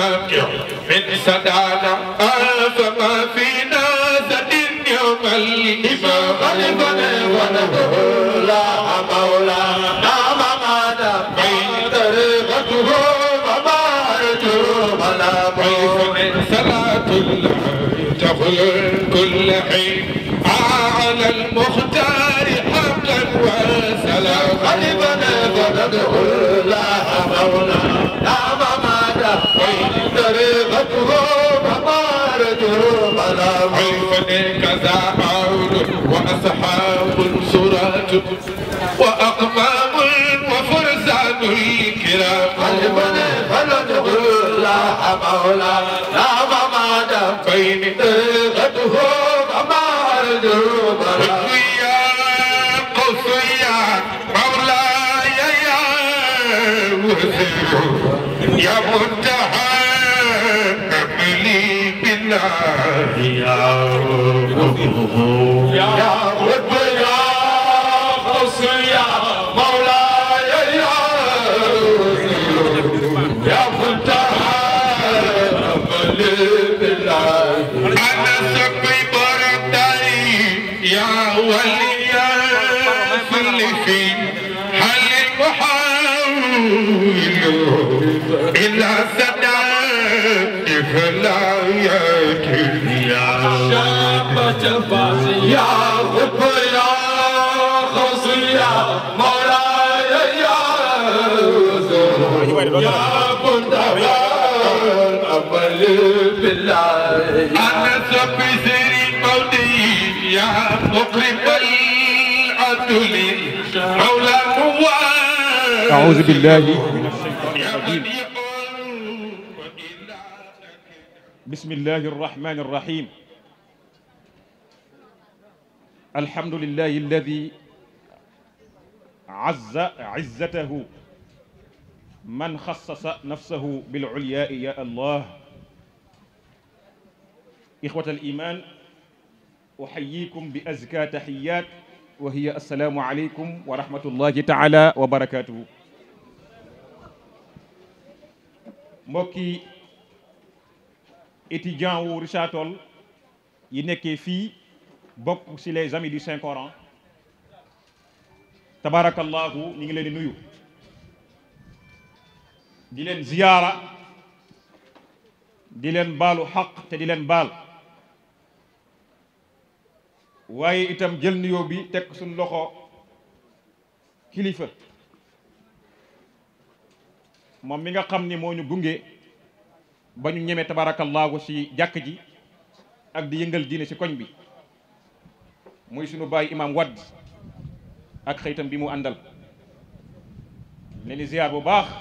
من سدانا فما فينا زد يوم الإمام غلبنا ونقول لا مولانا ممانا بين طريقته وبارته ولا من صلاة الله تغل كل حين على المختار حملا وسلام غلبنا ونقول لا مولانا ممانا بين طريقته وبارته ولا عيفني كذا عون وأصحاب سرات وأقمام وفرسان الكرام غلبنا ونقول لا مولانا ممانا بين طريقته وبارته ولا يا قوس يا مولاي يا وزير يا منتهى أملي بالله يا يا رب يا غوث يا مولاي يا يا منتهى أمل بالله أنا سقي برداري يا ولي يا كل في هل المحاول إلا سداد فلا يكفي شابة الفاس يا رب يا غوث يا مولاي يا يا منتهى أمل بالله أنا سقي سيري مودي يا مقرب العدل مولى موال أعوذ بالله من الشيطان يا الرجيم من يقول وإلا بسم الله الرحمن الرحيم الحمد لله الذي عز عزته من خصص نفسه بالعلياء يا الله إخوة الإيمان أحييكم بأزكى تحيات وهي السلام عليكم ورحمة الله تعالى وبركاته mbokki étudiant wu Richard Toll yi nekkee fii bokk ci les amis du Saint Coran tabarakallahu ñu ngi leen di nuyu di leen ziyaara di leen baalu xaq te di leen baal waaye itam jël nuyoo bi teg suñ loxo kilifa moom mi nga xam ni moo ñu gunge ba ñu ñeme tabarakallahu ci jàkk ji ak di yëngal diine ci koñ bi muy sunu baay imam wadd ak xëytam bi mu àndal leen di ziar bu baax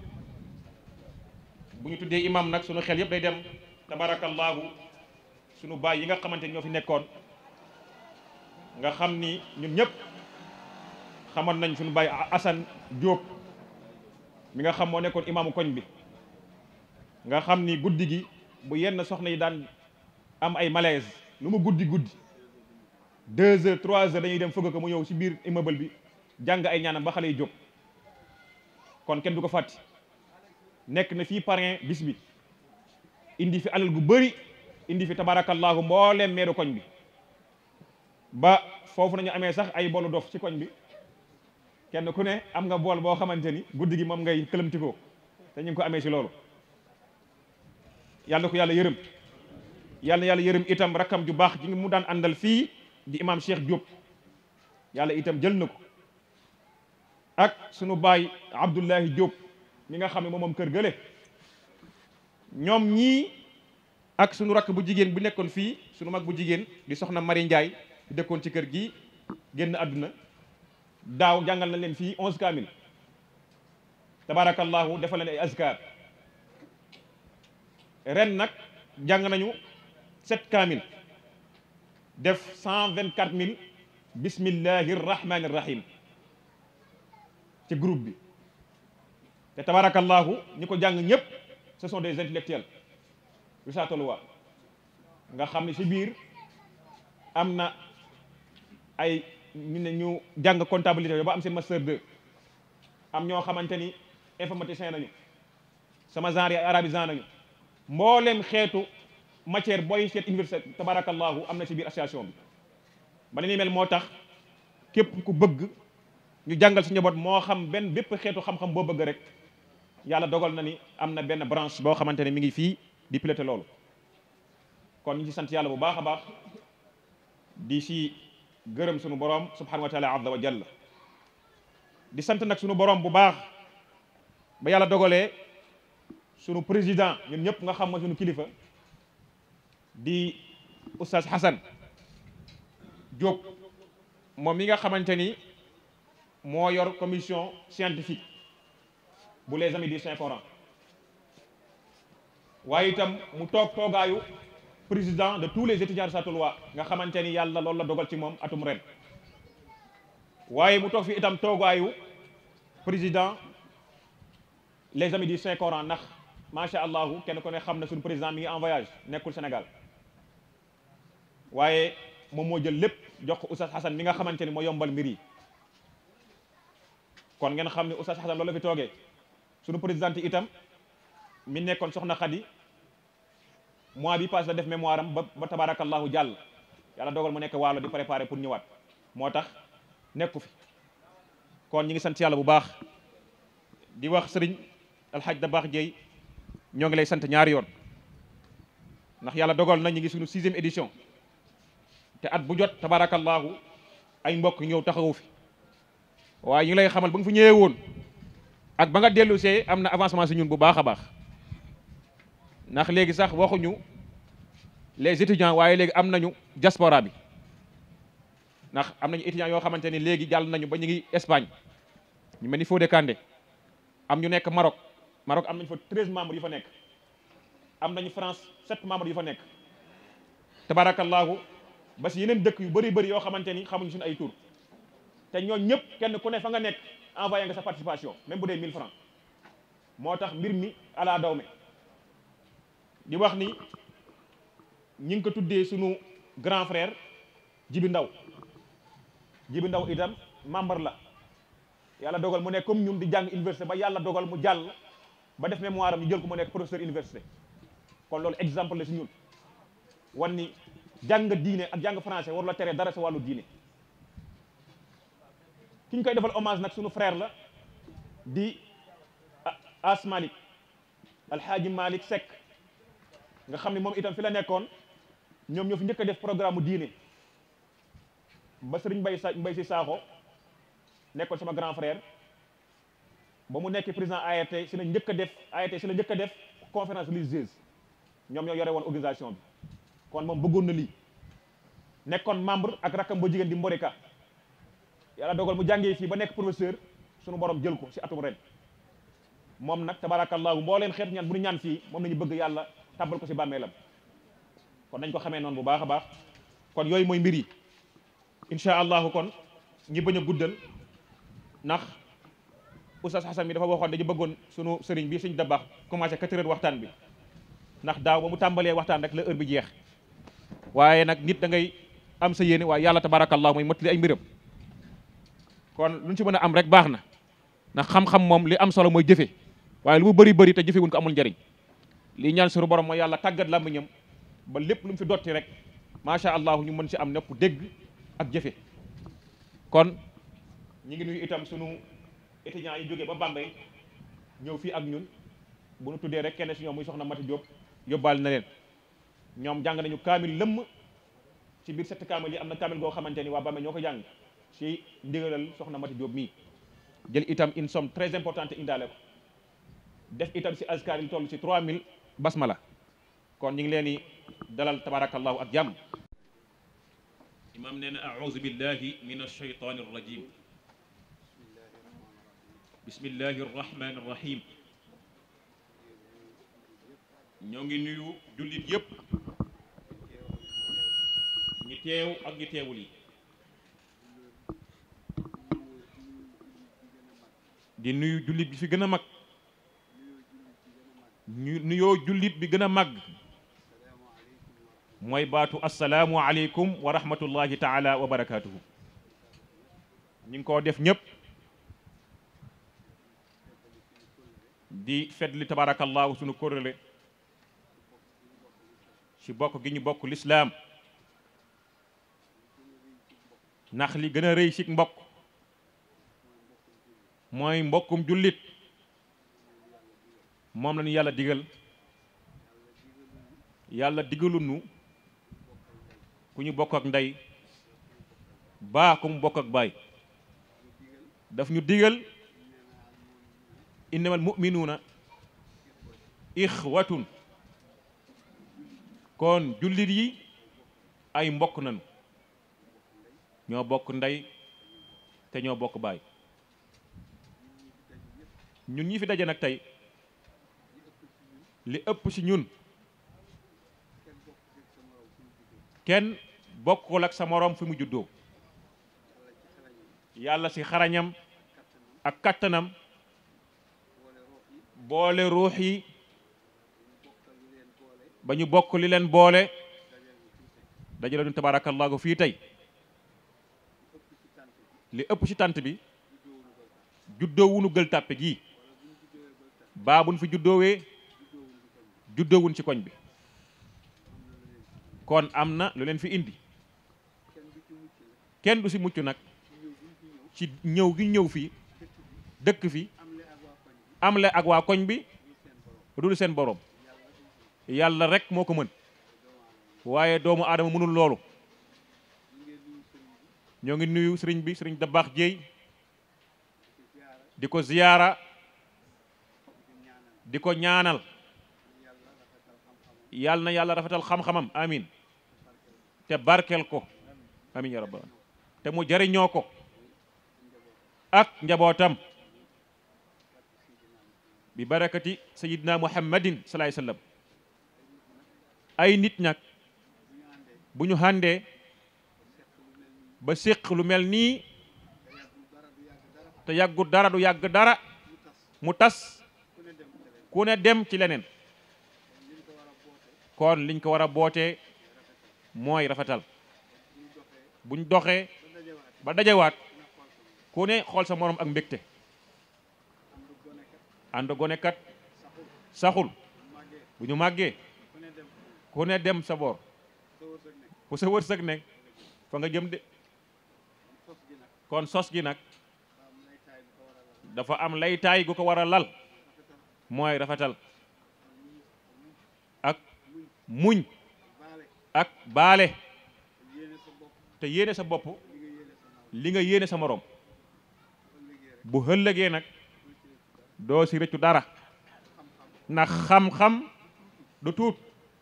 bu ñu tuddee imam nag sunu xel yëpp day dem tabarakallahu sunu baay yi nga xamante ñoo fi nekkoon nga xam ni ñun ñëpp xamoon nañ sunu baay Assane Diop mi nga xam moo nekkoon imaamu koñ bi nga xam ni guddi gi bu yenn soxna yi daan am ay malaise lu mu guddi guddi deux heures trois heures dañuy dem fëgg ko mu ñëw ci biir immeuble bi jàng ay ñaanam ba xale yi jóg kon kenn du ko fàtti nekk na fii parrain bis bi indi fi alal gu bëri indi fi tabarakallahu mbooleem meeru koñ bi ba foofu nañu amee sax ay bolu dof ci koñ bi kenn ku ne am nga bool boo xamante ni guddi gi moom ngay këlëmtikoo te ñu ngi ko amee ci loolu yàlla ko yàlla yërëm yàlla yàlla yërëm itam rakkam ju baax ji mu daan àndal fii di imam Cheikh Diop yàlla itam jël na ko ak sunu baay Abdullahi Diop mi nga xam ne moom moom kër gële ñoom ñii ak sunu rakk bu jigéen bu nekkoon fii sunu mag bu jigéen di soxna Mari Ndiaye di dëkkoon ci kër gi génn àdduna daaw jàngal na leen fii onze kaamil tabarakallahu defal leen ay azkar ren nag jàng nañu sept kaamil def cent vingt quatre mille bismillahi rahmani rahim ci groupe bi te tabarakallahu ñi ko jàng ñëpp ce sont des intellectuels yu saa tolluwaa nga xam ne ci biir am na ay ñu ne ñu jàng comptabilité ba am seen master 2 am ñoo xamante ni informaticien nañu sama genre yi ay arabisant nañu mboolem xeetu matière booy seet université tabarakallahu am na ci biir association bi ba ni mel moo tax képp ku bëgg ñu jàngal si njaboot moo xam benn bépp xeetu xam-xam boo bëgg rek yàlla dogal na ni am na benn branche boo xamante ne mi ngi fii di piloté loolu kon ñu ci sant yàlla bu baax a baax di si gërëm sunu borom subhanahu wa taala azza wa jalla di sant nag sunu borom bu baax ba yàlla dogalee sunu président ñun ñëpp nga xam ma sunu kilifa di oustaz Hassan Diop moom mi nga xamante ni moo yor commission scientifique bu les amis du Saint Coran waaye itam mu toog toogaayu président de tous les étudiants de sa loi nga xamante ni yàlla loolu la dogal ci moom atum ren waaye mu toog fi itam toogaayu président les amis du Saint Coran ndax macha allahu kenn ko ne xam na suñu président mi ngi en voyage nekkul Sénégal waaye moom moo jël lépp jox ko Oustaz Hassan mi nga xamante ni moo yombal mbir yi kon ngeen xam ne Oustaz Hassan loolu la fi toogee suñu présidente itam mi nekkoon soxna Khady mois bi passé la def mémoire am ba ba tabarakallahu jàll yàlla dogal mu nekk waalo di préparer pour ñëwaat moo tax nekku fi kon ñi ngi sant yàlla bu baax di wax sëriñ alxaj da baax jeey ñoo ngi lay sant ñaari yoon ndax yàlla dogal na ñu ngi suñu sixième édition te at bu jot tabarakallahu ay mbokk ñëw taxawu fi waaye ñu ngi lay xamal ba nga fi ñëwee woon ak ba nga dellu see am na avancement si ñun bu baax a baax ndax léegi sax waxuñu les étudiants waaye léegi am nañu diaspora bi ndax am nañu étudiants yoo xamante ni léegi jàll nañu ba ñu ngi Espagne ñu mel ni Fodé Kandé am ñu nekk Maroc Maroc am nañu fa treize membres yu fa nekk am nañu France sept membres yu fa nekk tabarakallahu ba si yeneen dëkk yu bëri bëri yoo xamante ni xamuñu suñu ay tur te ñooñ ñëpp kenn ku ne fa nga nekk envoyé nga sa participation même bu dee 1000 francs moo tax mbir mi ala dawme di wax ni ñi ngi ko tuddee sunu grand frère Jibi Ndaw Jibi Ndaw itam membre la yàlla dogal mu nekk comme ñun di jàng université ba yàlla dogal mu jàll ba def mémoire am ñu jël ko mu nekk professeur université kon loolu exemple la si ñun wan ni jàng diine ak jàng français waru la tere dara sa wàllu diine ki ñu koy defal hommage nag sunu frère la di As Malik Alhaaji Malik Seck nga xam ne moom itam fi la nekkoon ñoom ñoo fi njëkk a def programme diine ba sëriñ Mbay sa Mbay si Saaxo nekkoon sama grand frère ba mu nekk président ART si la njëkk a def ART si la njëkk a def conférence religieuse ñoom ñoo yore woon organisation bi kon moom bëggoon na lii nekkoon membre ak rakkam ba jigéen di Mborika yàlla dogal mu jàngee fii ba nekk professeur sunu borom jël ko si atum ren moom nag tabarakallahu mbooleem xeetu ñaan bu ñu ñaan fii moom nañu bëgg yàlla tàbbal ko si bàmmeelam kon nañ ko xamee noonu bu baax a baax kon yooyu mooy mbir yi incha allahu kon ñi bañ a guddal ndax oustaz Hassan bi dafa waxoon dañu bëggoon sunu sëriñ bi suñ dabax commencé quatre heures waxtaan bi ndax daaw ba mu tàmbalee waxtaan rek la heure bi jeex waaye nag nit da ngay am sa yéene waaye yàlla tabarakallahu mooy mottali ay mbiram kon lu ñu ci mën a am rek baax na ndax xam-xam moom li am solo mooy jëfe waaye lu mu bëri bëri te jëfewuñ ko amul njariñ lii ñaan sunu borom mooy yàlla tàggat làmmiñam ba lépp lu mu fi dotti rek macha allah ñu mën si am nepp dégg ak jëfe kon ñi ngi nuyu itam sunu étudiants yi jógee ba Bambey ñëw fii ak ñun bu nu tuddee rek kenn si ñoom muy soxna Mati Diop yóbbaale na leen ñoom jàng nañu kaamil lëmm ci biir sept kaamil yi am na kaamil goo xamante ni waa Bambey ñoo ko jàng si ndigalal soxna Mati Diop mii jël itam une somme très importante indaale ko def itam si azkar yi toll si 3000 basmala kon ñu ngi leen di dalal tabarakallahu ak jàmm imam nee na auzu billahi min alshaytan arrajim bismillahi arrahmani arrahim ñoo ngi nuyu jullit yépp ñi teew ak ñi teewul yi di nuyu jullit bi fi gën a mag ñu nuyoo jullit bi gën a mag mooy baatu asalaamu aleykum wa rahmatullahi taala wa barakaatuhu ñu ngi koo def ñëpp di fetli tabarakallahu sunu kóllëre ci bokk gi ñu bokk lislaam ndax li gën a rëy ci mbokk mooy mbokkum jullit moom la ñu yàlla digal yàlla digalu nu ku ñu bokk ak ndey baa ku mu bokk ak baay daf ñu digal innamal mu'minuuna ixwatun kon jullit yi ay mbokk nañu ñoo bokk ndey te ñoo bokk baay ñun ñi fi daje nag tey li ëpp ci ñun kenn bokkul ak sa moroom fi mu juddoo yàlla ci xarañam ak kattanam boole ruux yi ba ñu bokk li leen boole dajale ñu tabaarakallaahu fii tey li ëpp ci tant bi juddoowunu gël tàppe gii baa buñ fi juddoowee juddoowun ci koñ bi kon am na lu leen fi indi kenn du ci mucc nag ci ñëw gi ñëw fii dëkk fi am le ak waa koñ bi dul seen borom yàlla rek moo ko mën waaye doomu aadama mënul loolu ñoo ngi nuyu sëriñ bi sëriñ da baax jéey di ko ziyaara di ko ñaanal yàlla na yàlla rafetal xam-xamam amin te barkel ko amin ya rabbal te mu jariñoo ko ak njabootam bi barakati sayidna muhammadin salaay sallam ay nit nag bu ñu àndee ba séq lu mel nii te yàggu dara du yàgg dara mu tas ku ne dem ci leneen kon liñ ko war a bootee mooy rafetal buñ doxee ba dajewaat ku ne xool sa morom ak mbégte ànd gone kat saxul bu ñu màggee ku ne dem sa boor fu sa wërsëg nekk fa nga jëm de kon sos gi nag dafa am laytaay gu ko war a lal mooy rafetal ak muñ ak baale te yéene sa bopp li nga yéene sa moroom bu ëllëgee nag doo si rëccu dara ndax xam-xam du tuut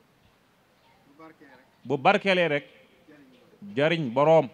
bu barkeelee rek jariñ boroom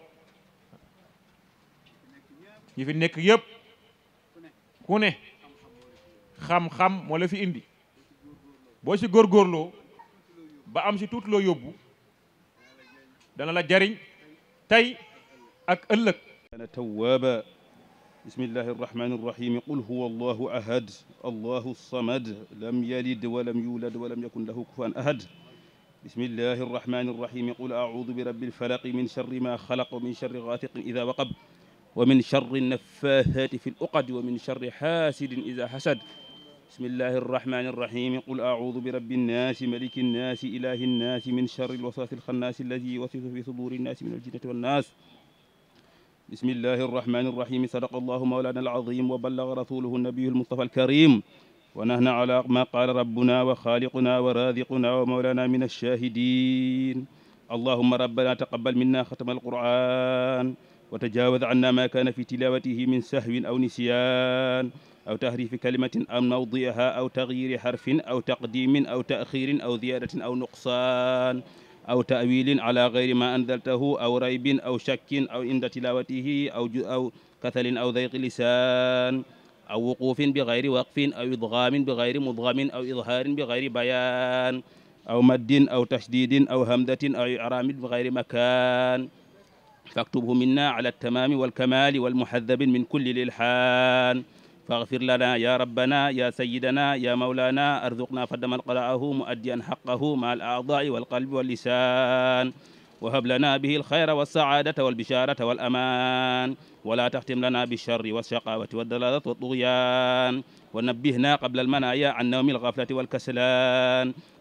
ñi fi nekk yépp ku ne xam-xam moo la fi indi boo ci góorgóorloo ba am ci tuuti loo yóbbu dana la jariñ tey ak ëllëg كان توابا بسم الله الرحمن الرحيم قل هو الله أحد الله الصمد لم يلد ولم يولد ولم يكن له كفوا أحد بسم الله الرحمن الرحيم قل أعوذ برب الفلق من شر ما خلق ومن شر غاسق إذا وقب ومن شر النفاثات في العقد ومن شر حاسد إذا حسد بسم الله الرحمن الرحيم قل أعوذ برب الناس ملك الناس إله الناس من شر الوسواس الخناس الذي يوسوس في صدور الناس من الجنة والناس بسم الله الرحمن الرحيم صدق الله مولانا العظيم وبلغ رسوله النبي المصطفى الكريم ونحن على ما قال ربنا وخالقنا ورازقنا ومولانا من الشاهدين اللهم ربنا تقبل منا ختم القرآن وتجاوز عنا ما كان في تلاوته من سهو أو نسيان أو تحريف كلمة أو موضعها أو تغيير حرف أو تقديم أو تأخير أو زيادة أو نقصان أو تأويل على غير ما أنزلته أو ريب أو شك أو عند تلاوته أو أو كسل أو ضيق لسان أو وقوف بغير وقف أو إضغام بغير مضغم أو إظهار بغير بيان أو مد أو تشديد أو همدة أو إعرام بغير مكان فاكتبه منا على التمام والكمال والمحذب من كل الإلحان فاغفر لنا يا ربنا يا سيدنا يا مولانا ارزقنا فدما قرأه مؤديا حقه مع الأعضاء والقلب واللسان وهب لنا به الخير والسعادة والبشارة والأمان ولا تختم لنا بالشر والشقاوة والضلالة والطغيان ونبهنا قبل المنايا عن نوم الغفلة والكسلان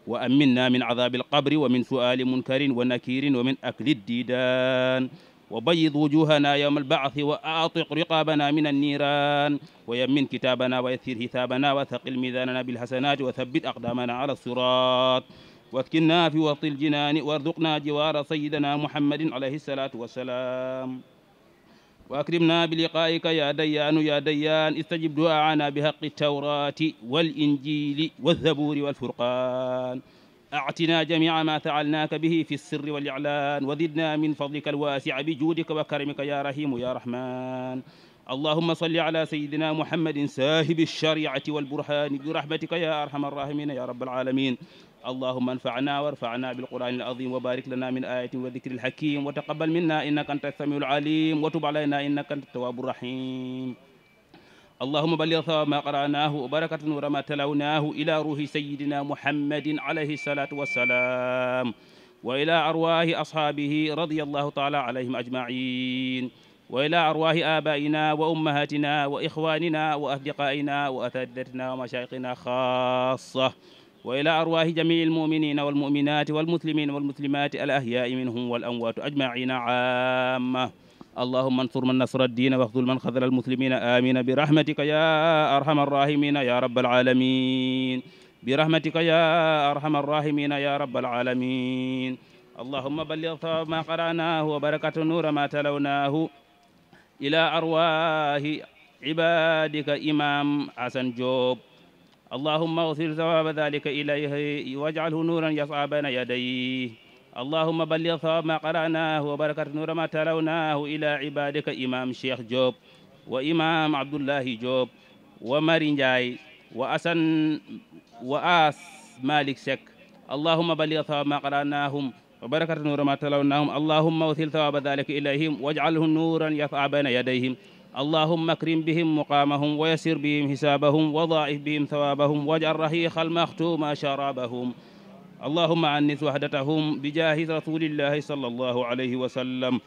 وأمنا من عذاب القبر ومن سؤال منكر ونكير ومن أكل الديدان وبيض وجوهنا يوم البعث وأعطق رقابنا من النيران ويمن كتابنا ويسر حسابنا وثقل ميزاننا بالحسنات وثبت أقدامنا على الصراط واسكننا في وسط الجنان وارزقنا جوار سيدنا محمد عليه الصلاة والسلام وأكرمنا بلقائك يا ديان يا ديان استجب دعاءنا بحق التوراة والإنجيل والزبور والفرقان أعتنا جميع ما فعلناك به في السر والإعلان وزدنا من فضلك الواسع بجودك وكرمك يا رحيم يا رحمن اللهم صل على سيدنا محمد ساهب الشريعة والبرهان برحمتك يا أرحم الراحمين يا رب العالمين اللهم انفعنا وارفعنا بالقرآن العظيم وبارك لنا من آية وذكر الحكيم وتقبل منا إنك أنت السميع العليم وتب علينا إنك أنت التواب الرحيم اللهم بلغ ثواب ما قرأناه وبركة نور ما تلوناه إلى روح سيدنا محمد عليه الصلاة والسلام وإلى أرواح أصحابه رضي الله تعالى عليهم أجمعين وإلى أرواح آبائنا وأمهاتنا وإخواننا وأصدقائنا وأساتذتنا ومشايخنا خاصة وإلى أرواح جميع المؤمنين والمؤمنات والمسلمين والمسلمات الأحياء منهم والأموات أجمعين عامة اللهم انصر من نصر الدين واخذل من خذل المسلمين آمين برحمتك يا أرحم الراحمين يا رب العالمين برحمتك يا أرحم الراحمين يا رب العالمين اللهم بلغ ثواب ما قرأناه وبركة نور ما تلوناه إلى أرواح عبادك إمام حسن جوب اللهم اغفر ثواب ذلك إليه واجعله نورا يسعى بين يديه اللهم بلغ ثواب ما قرأناه وبركة نور ما تلوناه إلى عبادك إمام شيخ جوب وإمام عبد الله جوب ومارين جاي وأسن وآس مالك سك اللهم بلغ ثواب ما قرأناهم وبركة نور ما تلوناهم اللهم وثل ثواب ذلك إليهم واجعله نورا يسعى بين يديهم اللهم اكرم بهم مقامهم ويسر بهم حسابهم وضاعف بهم ثوابهم واجعل رهيق المختوم شرابهم اللهم عنس وحدتهم بجاه رسول الله صلى الله عليه وسلم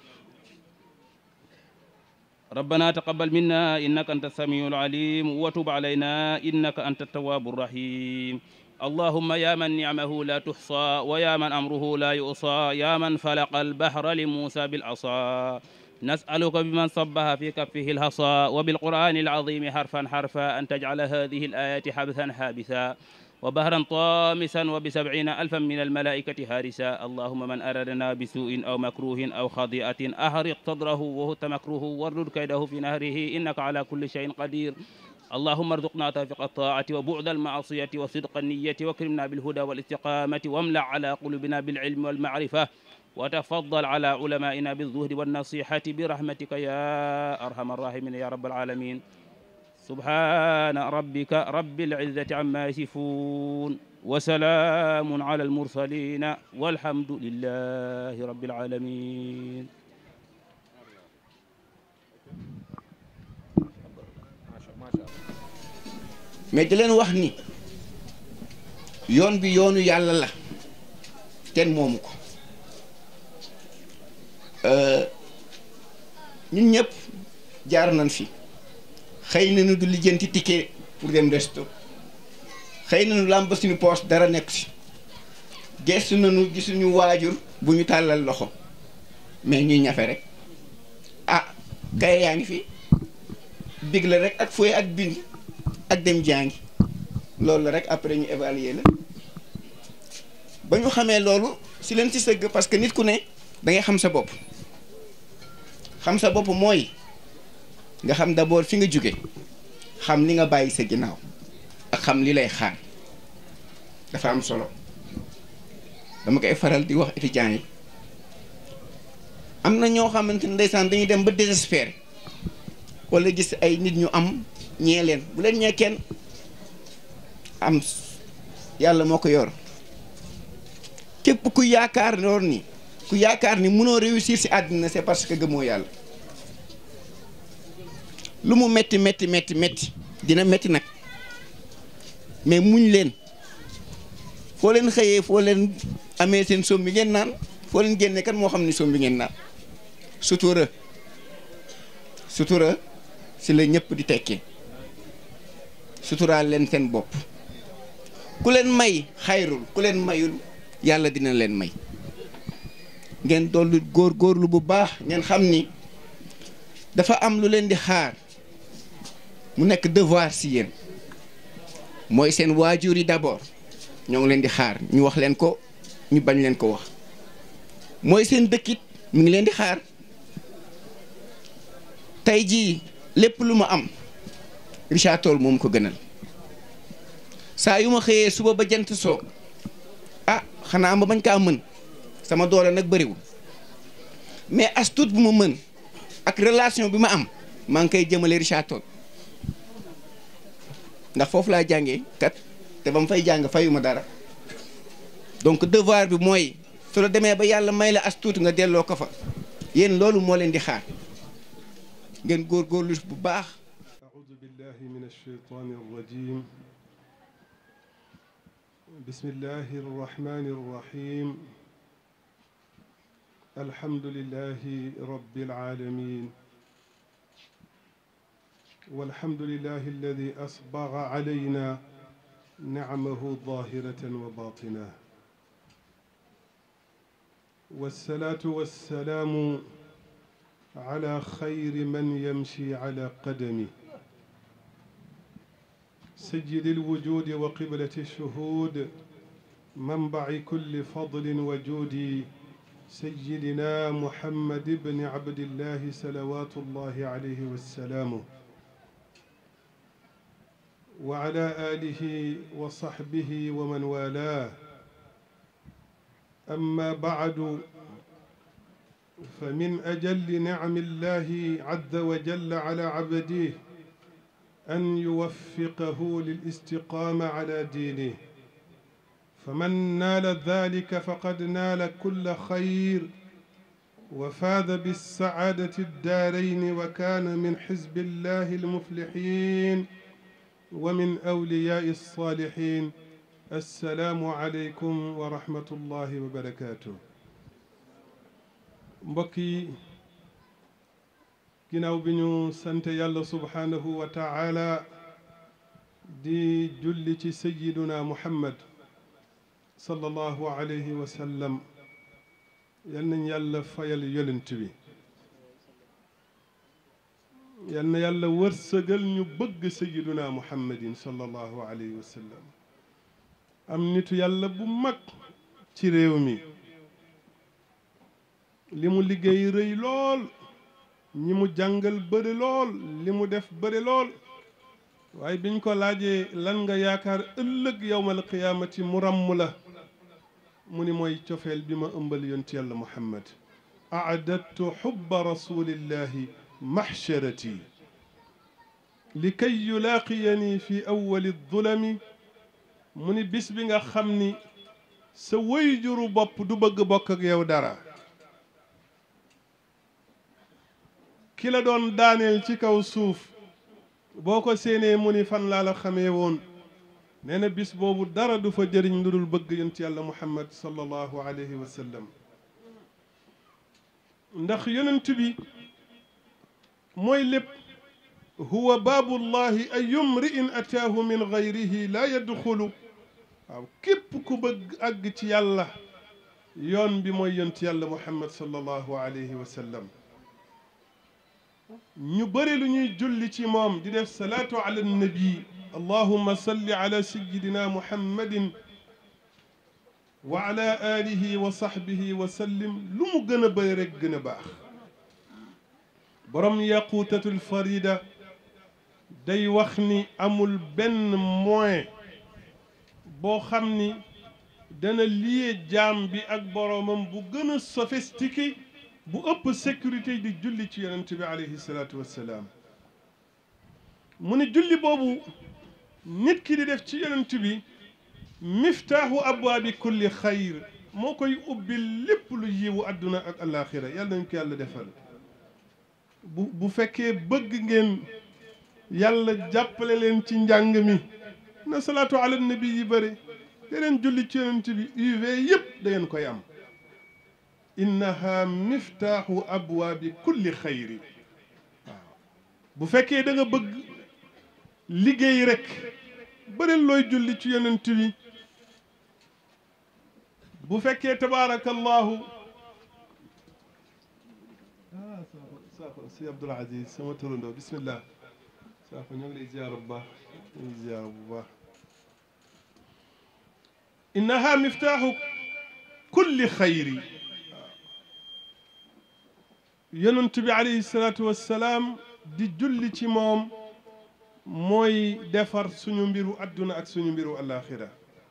ربنا تقبل منا إنك أنت السميع العليم وتب علينا إنك أنت التواب الرحيم اللهم يا من نعمه لا تحصى ويا من أمره لا يؤصى يا من فلق البحر لموسى بالعصا نسألك بمن صبها في كفه الهصى وبالقرآن العظيم حرفا حرفا أن تجعل هذه الآيات حبثا حابثا وبهرا طامسا وبسبعين ألفا من الملائكة هارسا اللهم من أرادنا بسوء أو مكروه أو خطيئة أهرق صدره وهو مكروه واردد كيده في نهره إنك على كل شيء قدير اللهم ارزقنا توفيق الطاعة وبعد المعصية وصدق النية واكرمنا بالهدى والاستقامة واملأ على قلوبنا بالعلم والمعرفة وتفضل على علمائنا بالزهد والنصيحة برحمتك يا أرحم الراحمين يا رب العالمين سبحان ربك رب العزة عما يصفون وسلام على المرسلين والحمد لله رب العالمين mais di leen wax ni yoon bi yoonu yàlla la kenn moomu ko ñun ñëpp jaar nañ fi xëy na nu du lijjanti ticket pour dem resto xëy na nu làmb suñu poos dara nekk si gestu nañu gisuñu waajur bu ñu tàllal loxo mais ñuy ñafe rek ah kaye yaa ngi fi big la rek ak fooy ak bind ak dem jàngi loolu la rek après ñu évaluer la ba ñu xamee loolu si leen si sëgg parce que nit ku ne da ngay xam sa bopp xam sa bopp mooy nga xam d'abord fi nga jóge xam li nga bàyyi sa ginnaaw ak xam li lay xaar dafa am solo dama koy faral di wax étudiants yi am na ñoo xamante ne ndeysaan dañuy dem ba désespéré wala gis ay nit ñu am ñee leen bu leen ñee kenn am yàlla moo ko yor képp ku yaakaar loolu ni ku yaakaar ni mënoo réussir ci àddina c'est parce que gëmoo yàlla lu mu metti metti metti metti dina metti nag mais muñ leen foo leen xëyee foo leen amee seen soom bi ngeen naan foo leen génne kan moo xam ni soom bi ngeen naan sutura sutura si la ñëpp di tekkee suturaal leen seen bopp ku leen may xayrul ku leen mayul yàlla dina leen may ngeen dollu góor góorlu bu baax ngeen xam ni dafa am lu leen di xaar mu nekk devoir si yéen mooy seen waajur yi d'abord ñoo ngi leen di xaar ñu wax leen ko ñu bañ leen ko wax mooy seen dëkkit mu ngi leen di xaar tey jii lépp lu ma am Richard Toll moom ko gënal saa yu ma xëyee suba ba jant soo ah xanaa ma bañ kaa mën sama doole nag bëriwul mais as tuut bu ma mën ak relation bi ma am maa ngi koy jëmale Richard Toll ndax foofu laa jàngee kat te ba mu fay jàng fayuma dara donc devoir bi mooy su la demee ba yàlla may la as tuut nga delloo ko fa yéen loolu moo leen di xaar ngeen góorgóorlu bu baax. أعوذ بالله من الشيطان الرجيم بسم الله الرحمن الرحيم الحمد لله رب العالمين والحمد لله الذي أسبغ علينا نعمه ظاهرة وباطنة والصلاة والسلام على خير من يمشي على قدمه سيد الوجود وقبلة الشهود منبع كل فضل وجود سيدنا محمد بن عبد الله صلوات الله عليه والسلام وعلى آله وصحبه ومن والاه أما بعد فمن أجل نعم الله عز وجل على عبده أن يوفقه للاستقامة على دينه فمن نال ذلك فقد نال كل خير وفاز بالسعادة الدارين وكان من حزب الله المفلحين ومن أولياء الصالحين السلام عليكم ورحمة الله وبركاته mbokk yi ginnaaw bi ñu sant yàlla subhaanahu wa taala di julli ci sayiduna muhammad sallallahu alayhi wa sallam yal nañ yàlla fayal yonent bi yal na yàlla wërsëgal ñu bëgg sayiduna muhammadin sallallahu alayhi wa sallam am nitu yàlla bu mag ci réew mi li mu liggéey rëy lool ñi mu jàngal bëri lool li mu def bëri lool waaye biñ ko laajee lan nga yaakaar ëllëg yowmal qiyaamati mu ràmm la mu ni mooy cofeel bi ma ëmbal yonti yàlla muhammad aadadtu xubba rasulillahi maxsharati li kay yulaaqiyani fi awali dulami mu ni bis bi nga xam ni sa wayjuru bopp du bëgg bokk ak yow dara ki la doon daaneel ci kaw suuf boo ko séenee mu ni fan laa la xamee woon nee na bis boobu dara du fa jëriñ lu dul bëgg yonent yàlla muhammad sallallahu alayhi wa sallam ndax yonent bi mooy lépp huwa baabullahi ayum ri'in ataahu min gayrihi laa yadxulu waaw képp ku bëgg àgg ci yàlla yoon bi mooy yonent yàlla muhammad sallallahu alayhi wa sallam ñu bëri lu ñuy julli ci moom di def salaatu ala nabi allahumma salli ala sayidina muhammadin wa ala alihi wa sahbihi wa sallim lu mu gën a bëri rek gën a baax borom yaquutatul farida day wax ni amul benn moyen boo xam ni dana lié jaam bi ak boromam bu gën a sophistiqué bu ëpp sécurité di julli ci yonent bi alayhi salaatu wassalaam mu ne julli boobu nit ki di def ci yonent bi miftaaxu abwaabi kulli xayr moo koy ubbil lépp lu yiwu àdduna ak alaaxira yàlla nañ ko yàlla defal bu bu fekkee bëgg ngeen yàlla jàppale leen ci njàng mi na salaatu ala nabi yi bëri deneen julli ci yonent bi uv yëpp da ngeen koy am innaha miftaaxu abwaabi kulli xayri waaw bu fekkee da nga bëgg liggéey rek bëri looy julli ci yonent bi bu fekkee tabaarakallahu ah Sakho Sakho si Abdoul Aziz sama turandoo bismillah Sakho ñoo ngi lay ziyaara bu baax ñoo ngi ziyaara bu baax innaha miftaaxu kulli xayri yonent bi alayhi salaatu wassalaam di julli ci moom mooy defar suñu mbiru adduna ak suñu mbiru alaxira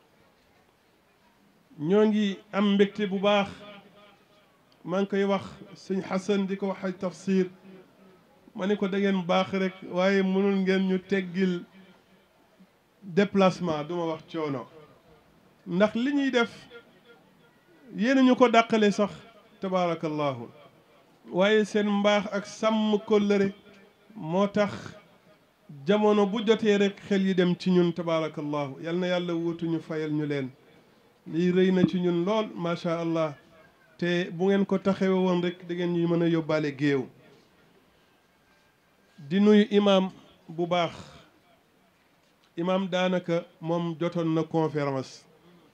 ñoo ngi am mbégte bu baax maa ngi koy wax sëñ Xasan di ko wax ay tafsir ma ne ko da ngeen baax rek waaye mënul ngeen ñu teggil déplacement duma wax coono ndax li ñuy def yéen ñu ko dàqale sax tabaarakallahu waaye seen mbaax ak sàmm kóllëre moo tax jamono bu jotee rek xel yi dem ci ñun tabaarakallahu yal na yàlla wuutuñu fayal ñu leen lii rëy na ci ñun lool macha allah te bu ngeen ko taxawe woon rek da ngeen ñuy mën a yóbbaale géew di nuyu imaam bu baax imaam daanaka moom jotoon na conférence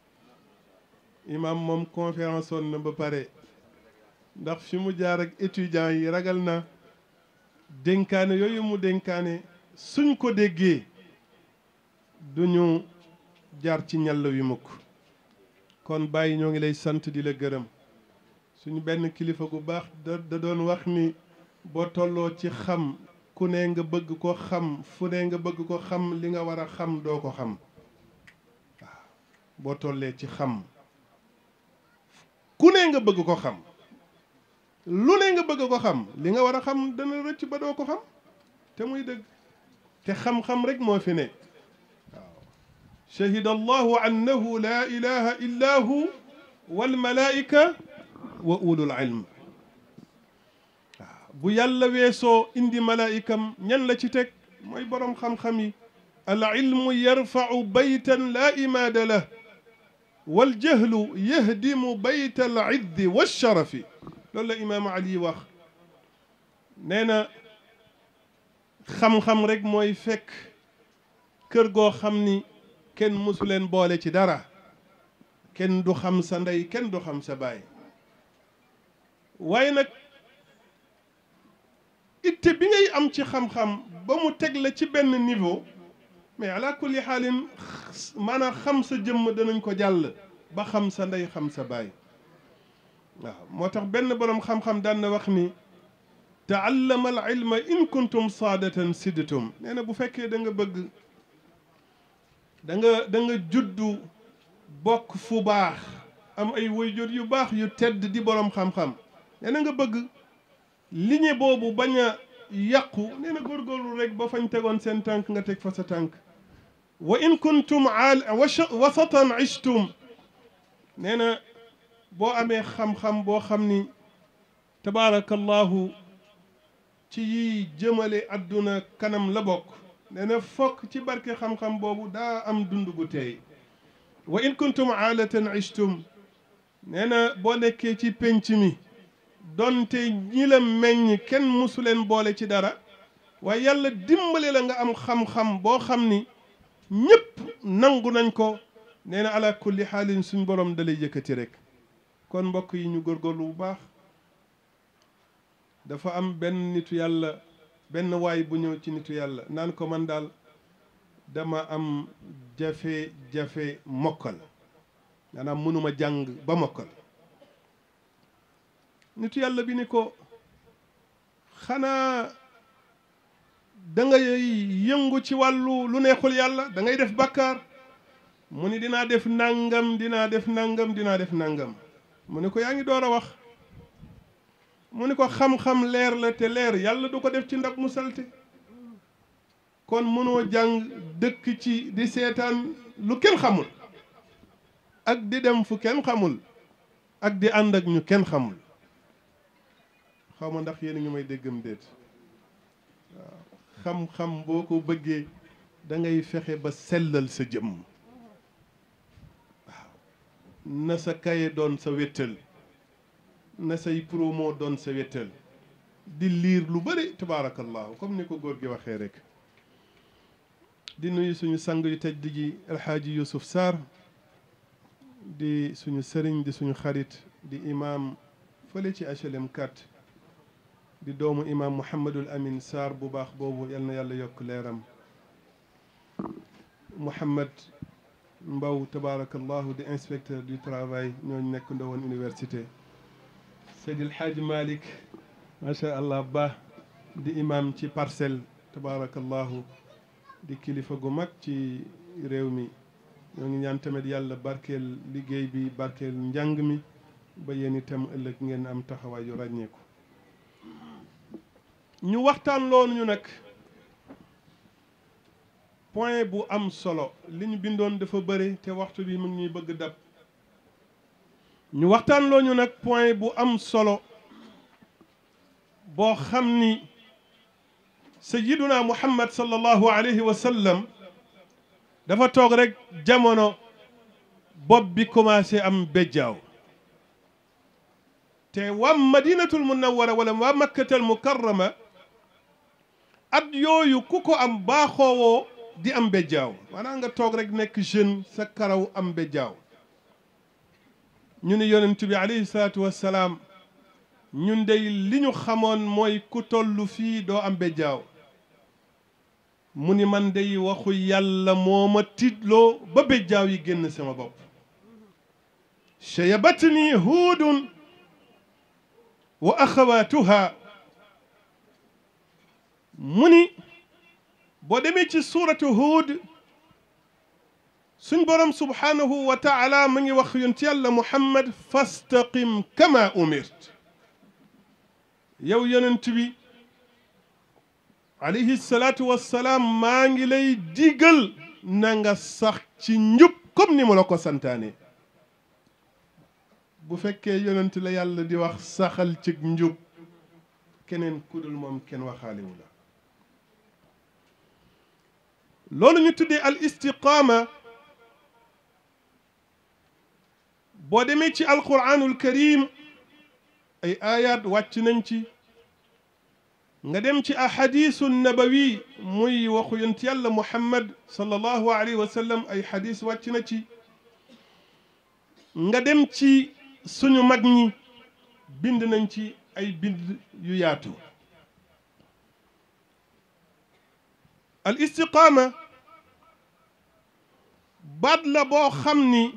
imaam moom conférence woon na ba pare ndax fi mu jaar ak étudiants yi ragal na dénkaane yooyu mu dénkaane suñ ko déggee duñu jaar ci ñàll wi mukk kon bàyyi ñoo ngi lay sant di la gërëm suñu benn kilifa gu baax da da doon wax ni boo tolloo ci xam ku ne nga bëgg ko xam fu ne nga bëgg ko xam li nga war a xam doo ko xam waaw boo tollee ci xam ku ne nga bëgg ko xam lu ne nga bëgg ko xam li nga war a xam dana rëcc ba doo ko xam te muy dëgg te xam-xam rek moo fi ne waaw shahida allahu annahu la ilaha illa hu walmalaika wa ulul ilm waaw bu yàlla weesoo indi malaikam ñan la ci teg mooy boroom xam-xam yi al ilmu yarfau baytan la imaada lah waljahlu yahdimu bayta al iddi walsharafi loolu la imaamu ali wax nee na xam-xam rek mooy fekk kër goo xam ni kenn mësu leen boole ci dara kenn du xam sa ndey kenn du xam sa baay waaye nag itte bi ngay am ci xam-xam ba mu teg la ci benn niveau mais ala kulli xaalin maanaam xam sa jëmm danañ ko jàll ba xam sa ndey xam sa baay waaw moo tax benn boroom xam-xam daan na wax ni taallama al ilma in kuntum saadatan sidtum nee na bu fekkee da nga bëgg da nga da nga juddu bokk fu baax am ay waajur yu baax yu tedd di boroom xam-xam nee na nga bëgg liñe boobu bañ a yàqu nee na góorgóorlu rek ba fañ tegoon seen tànk nga teg fa sa tànk wa in kuntum aal wasatan ishtum nee na boo amee xam-xam boo xam ni tabaarakallahu ci yiy jëmale àdduna kanam la bokk nee na fokk ci barke xam-xam boobu daa am dund gu teey wa in kuntum aalatan ishtum nee na boo nekkee ci pénc mi donte ñi la meññ kenn musu leen boole ci dara waaye yàlla dimbale la nga am xam-xam boo xam ni ñépp nangu nañ ko nee na ala kulli xaalin suñ borom dalay yëkkati rek kon mbokk yi ñu góorgóorlu bu baax dafa am benn nitu yàlla benn waay bu ñëw ci nitu yàlla naan ko man daal dama am jafe-jafe mokkal maanaam mënuma jàng ba mokkal nitu yàlla bi ni ko xanaa da ngay yëngu ci wàllu lu neexul yàlla da ngay def bàkkaar mu ni dinaa def nangam dinaa def nangam dinaa def nangam mu ni ko yaa ngi door a wax mu ni ko xam-xam leer la te leer yàlla du ko def ci ndab mu salte kon mënoo jàng dëkk ci di seetaan lu kenn xamul ak di dem fu kenn xamul ak di ànd ak ñu kenn xamul xaw ma ndax yéen a ngi may déggam déet waaw xam-xam boo ko bëggee da ngay fexe ba sellal sa jëmm waaw na sa kaye doon sa wéttal na say promo doon sa wéttal di liir lu bëri tabaarakallahu comme ni ko góor gi waxee rek di nuyu suñu sang yu tedd ji alxaaji Yusuf Sarr di suñu sëriñ di suñu xarit di imam fële ci HLM 4 di doomu imam Mouhamadul Amin Sarr bu baax boobu yal na yàlla yokk leeram Mouhamad Mbaw tabaarakallahu di inspecteur du travail ñooñu nekk ndawoon université Seydil Hadj Malick macha allah ba di imam ci parcelle tabaarakallahu di kilifa gu mag ci réew mi ñoo ngi ñaan tamit yàlla barkeel liggéey bi barkeel njàng mi ba yéen itam ëllëg ngeen am taxawaay yu ràññeeku ñu waxtaan loonu ñu nag point bu am solo li ñu bindoon dafa bëri te waxtu bi mu ngi ñuy bëgg dab ñu waxtaan loo ñu nag point bu am solo boo xam ni sayyiduna muhammad sallallahu alayhi wa sallam dafa toog rek jamono bopp bi commencé am béjjaaw te waa madinatul munawwara wala waa makkatal mukarrama at yooyu ku ko am baaxoowoo di am béjjaaw maanaam nga toog rek nekk jeune sa karaw am béjjaaw ñu ne yonent bi alayhi salaatu wassalaam ñun dey li ñu xamoon mooy ku tollu fii doo am béjjaaw mu ni man dey waxu yàlla moo ma tiitloo ba béjjaaw yi génn sama bopp shayabatni huudun wa axawaatuha mu ni boo demee ci suuratu huud suñ borom subhaanahu wa taala mu ngi wax yonent yàlla muhammad fastaqim kama umirt yow yonent bi alayhi salaatu wassalaam maa ngi lay digal na nga sax ci njub comme ni ma la ko santaane bu fekkee yonent la yàlla di wax saxal ci njub keneen kudul moom kenn waxaalewu la loolu ñu tuddee al istiqaama boo demee ci alquranul karim ay ayat wàcc nañ ci nga dem ci ahadisu nabawi muy waxu yonent yàlla muhammad sallallahu alayhi wa sallam ay hadis wàcc na ci nga dem ci suñu mag ñi bind nañ ci ay bind yu yaatu al istiqaama baat la boo xam ni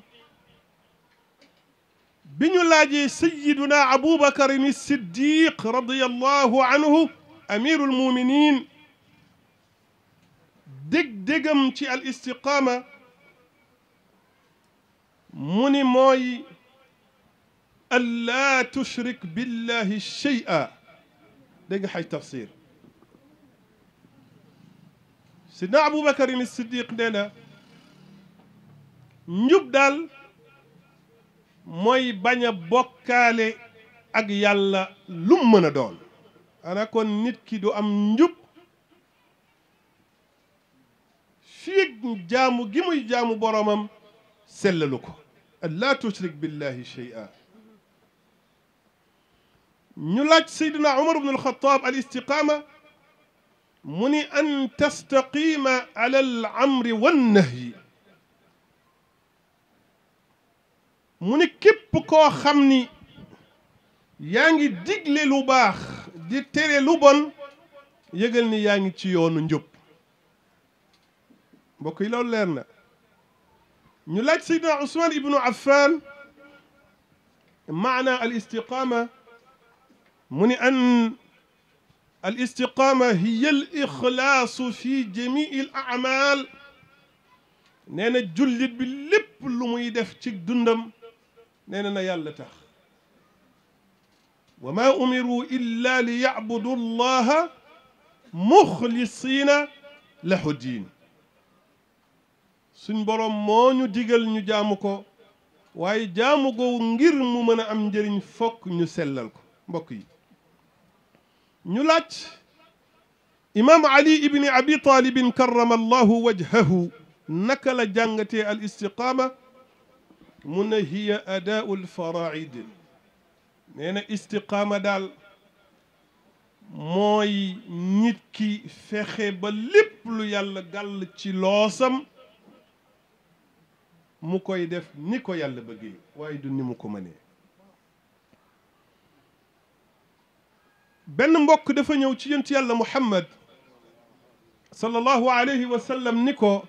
bi ñu laajee sayiduna abubakarin siddiq radiallahu anhu amiru lmuminin dég-dégam ci al istiqaama mu ni mooy an laa tushrik billahi shay'a dégg nga xay tafsir sidna abubakarin siddiq nee na njub daal mooy bañ a bokkaale ak yàlla lum mën a doon ana kon nit ki du am njub fii jaamu gi muy jaamu boromam sellalu ko an laa tushrik billahi shay'a ñu laaj sayduna umar bnu alxataab al istiqaama mu ni an tastaqima ala al amri wannahyi mu ni képp koo xam ni yaa ngi digle lu baax di tere lu bon yëgal ni yaa ngi ci yoonu njub mbokk yi loolu leer na ñu laaj saydna usman ibnu affan maana al istiqaama mu ni an al istiqaama hiya al ixlaasu fi jamii al amal nee na jullit bi lépp lu muy def ci dundam nee na na yàlla tax wa ma umiru illa li yacbudu allaha muxlisiina lahu diin suñ boroom moo ñu digal ñu jaamu ko waaye jaamu ko ngir mu mën a am njëriñ fokk ñu sellal ko mbokk yi ñu laaj imaam ali ibni abi talibin karrama allahu wajhahu naka la jàngatee al istiqaama mu ne hiya adaau lfaraid nee na istiqaama daal mooy nit ki fexe ba lépp lu yàlla gàll ci loosam mu koy def ni ko yàlla bëggee waaye du ni mu ko mënee benn mbokk dafa ñëw ci yonent yàlla muhammad sallallahu alayhi wa sallam ni ko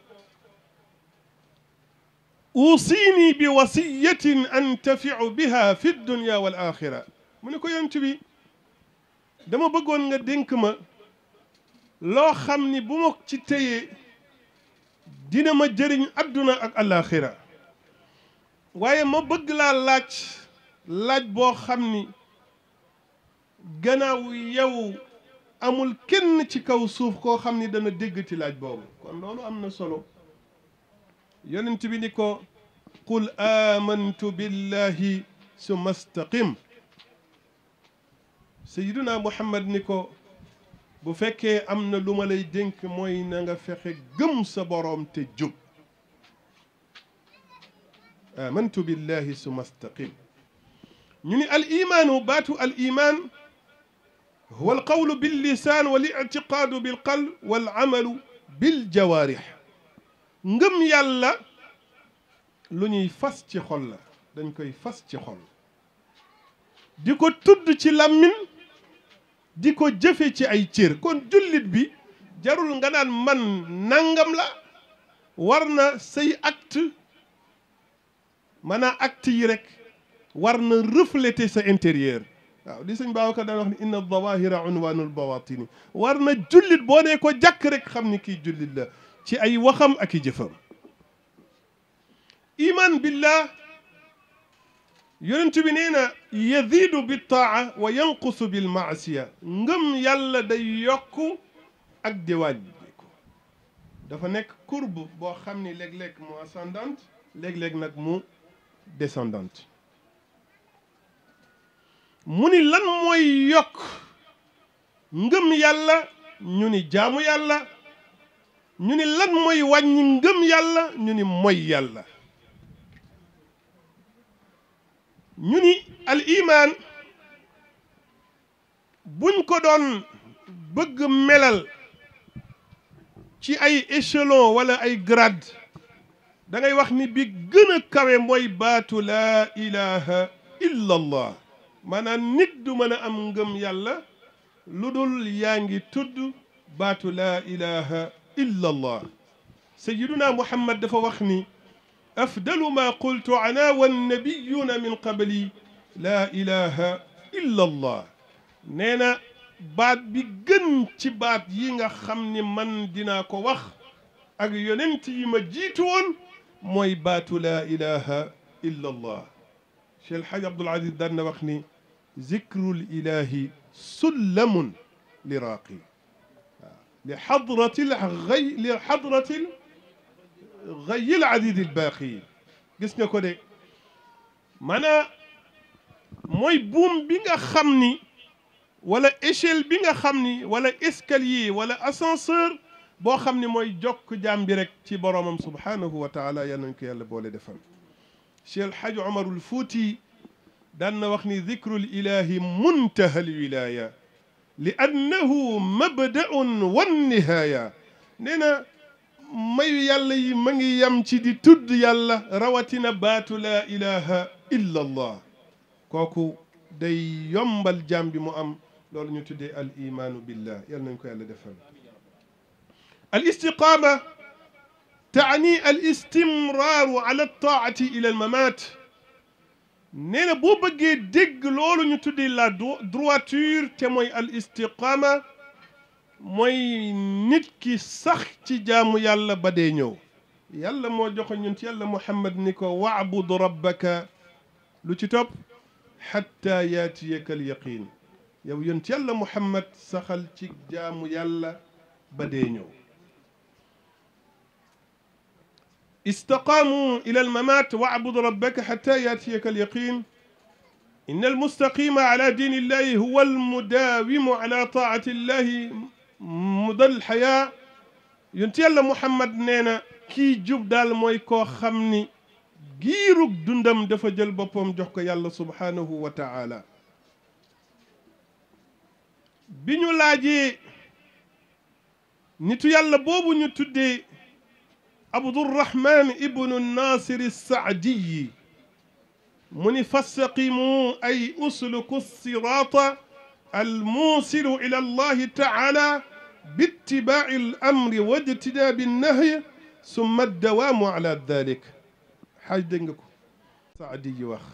uusini bi wasiyatin antafiu biha fi dunya wal axira mu ne ko yonent bi dama bëggoon nga dénk ma loo xam ni bu ma ci téyee dina ma jëriñ adduna ak alaxira waaye ma bëgg laa laaj laaj boo xam ni gannaaw yow amul kenn ci kaw suuf koo xam ni dana déggati laaj boobu kon loolu am na solo yonent bi ni ko qul amantu billahi summa staqim sayiduna muhammad ni ko bu fekkee am na lu ma lay dénk mooy na nga fexe gëm sa boroom te jub amantu billahi summa staqim ñu ni al imaanu baatu al imaan huwa al qawlu bil lisaan wal ictiqaadu bil qalb wal amalu bil jawaarix ngëm yàlla lu ñuy fas ci xol la dañ koy fas ci xol di ko tudd ci làmmiñ di ko jëfe ci ay cër kon jullit bi jarul nga naan man nangam la war na say acte maanaam acte yi rek war na refléter sa intérieur waaw li sëñ Babacar daan wax ni inna zawahira unwanul bawatini war na jullit boo nee ko jàkk rek xam ni kii jullit la ci ay waxam ak i jëfam iman billah yonent bi nee na yazidu bi taa wa yanqusu bil maasiya ngëm yàlla day yokk ak di wàññiku dafa nekk courbe boo xam ni léeg-léeg mu ascendante léeg-léeg nag mu descendante mu ni lan mooy yokk ngëm yàlla ñu ni jaamu yàlla ñu ni lan mooy wàññi ngëm yàlla ñu ni moy yàlla ñu ni al iman buñ ko doon bëgg melal ci ay échelon wala ay grade da ngay wax ni bi gën a kawe mooy baatu laa ilaha illa allah maanaam nit du mën a am ngëm yàlla lu dul yaa ngi tudd baatu laa ilaha illa allah sayiduna muhammad dafa wax ni afdalu ma qultu ana wannabiyuna min qabli laa ilaha illa allah nee na baat bi gën ci baat yi nga xam ni man dinaa ko wax ak yonent yi ma jiitu woon mooy baatu laa ilaha illa allah Cheikh El Hadj Abdoul Aziz daan na wax ni zikrul ilahi sullamun li raaqi waaw li xadratil gay li xadratil gayil adid al baaqi gis nga ko de maanaa mooy buum bi nga xam ni wala échelle bi nga xam ni wala escalier wala ascenseur boo xam ni mooy jokk jaam bi rek ci boroomam subhaanahu wa taala yal nañ ko yàlla boole defal Cheikh El Hadj Omarul Fuuti daan na wax ni dikrul ilahi muntaha al wilaya li annahu mabdaun wan nihaaya nee na mayu yàlla yi ma ngi yam ci di tudd yàlla rawatina baatu laa ilaha illa allah kooku day yombal jaam bi mu am loolu ñu tuddee al imaanu billah yal nañ ko yàlla defal al istiqaama taani al istimraaru ala taati ila al mamaat nee na boo bëggee dégg loolu ñu tuddee la droiture te mooy al istiqaama mooy nit ki sax ci jaamu yàlla ba dee ñëw yàlla moo joxe ñun ci yàlla muhammad ni ko waabud rabbaka lu ci topp xatta yaatiyaka al yaqin yow yun ci yàlla muhammad saxal ci jaamu yàlla ba dee ñëw استقاموا إلى الممات واعبد ربك حتى يأتيك اليقين إن المستقيم على دين الله هو المداوم على طاعة الله مدى الحياة ينتي الله محمد نينا كي جوب دال موي كو خمني giirug dundam dafa jël boppam jox ko yàlla subhaanahu wa taala bi ñu laajee nitu yàlla boobu ñu tuddee abdurrahman ibnu nasir saadiyi mu ni fastaqimu ay usluku sirata almuusilu ila allahi taala biittibaai alamri wajtinaabi annahyi summa addawaamu ala dalik xaaj dégg nga ko saadiyi wax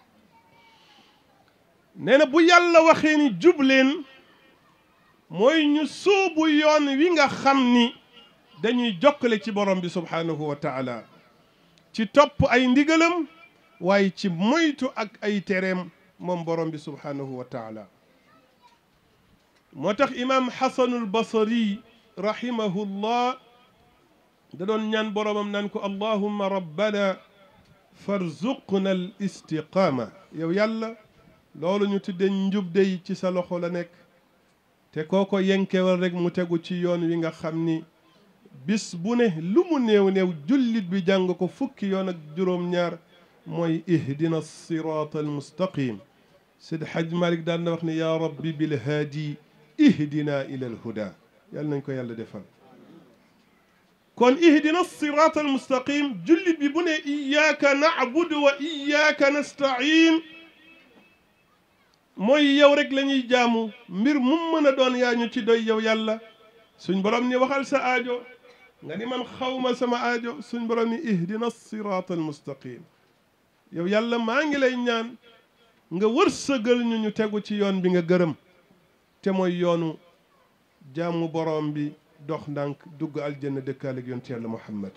nee na bu yàlla waxee ni jubleen mooy ñu sóobu yoon wi nga xam ni dañuy jokkale ci borom bi subhaanahu wa taala ci topp ay ndigalam waaye ci moytu ak ay tereem moom borom bi subhaanahu wa taala moo tax imaam xasanul basari rahimahullah da doon ñaan boromam naan ko allahumma rabbana farzuqna al istiqaama yow yàlla loolu ñu tudde njub dey ci sa loxo la nekk te kooko yenkewal rek mu tegu ci yoon wi nga xam ni bis bu ne lu mu néew néew jullit bi jàng ko fukki yoon ak juróom-ñaar mooy ihdina siraat almustaqim Seydi Hajj Malik daan na wax ne yaa rabbi bilhaadi ihdina ila alhuda yàlla nañ ko yàlla defal kon ihdina siraat almustaqim jullit bi bu ne iyaaka nacbudu wa iyaaka nastain mooy yow rek la ñuy jaamu mbir mu mën a doon yaa ñu ci doy yow yàlla suñ borom ni waxal sa aajo nga ni man xawma sama aajo suñ borom ni ihdina siraat almustaqim yow yàlla maa ngi lay ñaan nga wërsëgal ñu ñu tegu ci yoon bi nga gërëm te mooy yoonu jaamu borom bi dox ndànk dugg aljanna dëkkaale ak yonent yàlla muhammad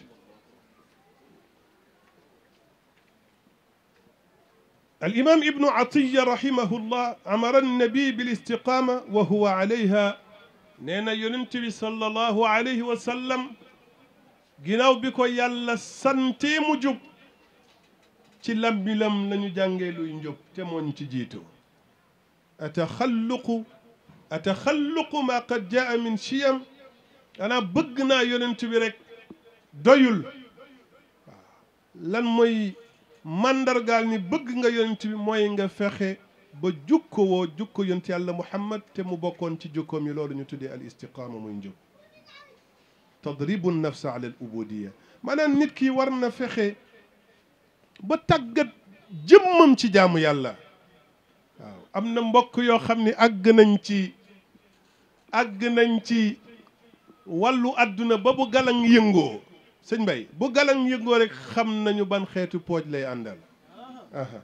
الإمام ابن عطية رحمه الله أمر النبي بالاستقامة وهو عليها نينا ينتبي صلى الله عليه وسلم ginnaaw bi ko yàlla sante mu jub ci lambilam lañu jàngee luy njub te moo ñu ci jiitu ataxalluqu ataxalluqu ma qad jaa min chiyam anaa bëgg naa yonent bi rek doyul waaw lan mooy mandargaal ni bëgg nga yonent bi mooy nga fexe ba jukko woo jukko yonent yàlla muhammad te mu bokkoon ci jukkoom yi loolu ñu tuddee al istiqaama muy njub tadribu nafsa ala al ubudiya maanaam nit ki war na fexe ba tàggat jëmmam ci jaamu yàlla waaw am na mbokk yoo xam ni àgg nañ ci àgg nañ ci wàllu àdduna ba bu galang yëngoo sëñ Mbay bu galang yëngoo rek xam nañu ban xeetu pooj lay àndal aha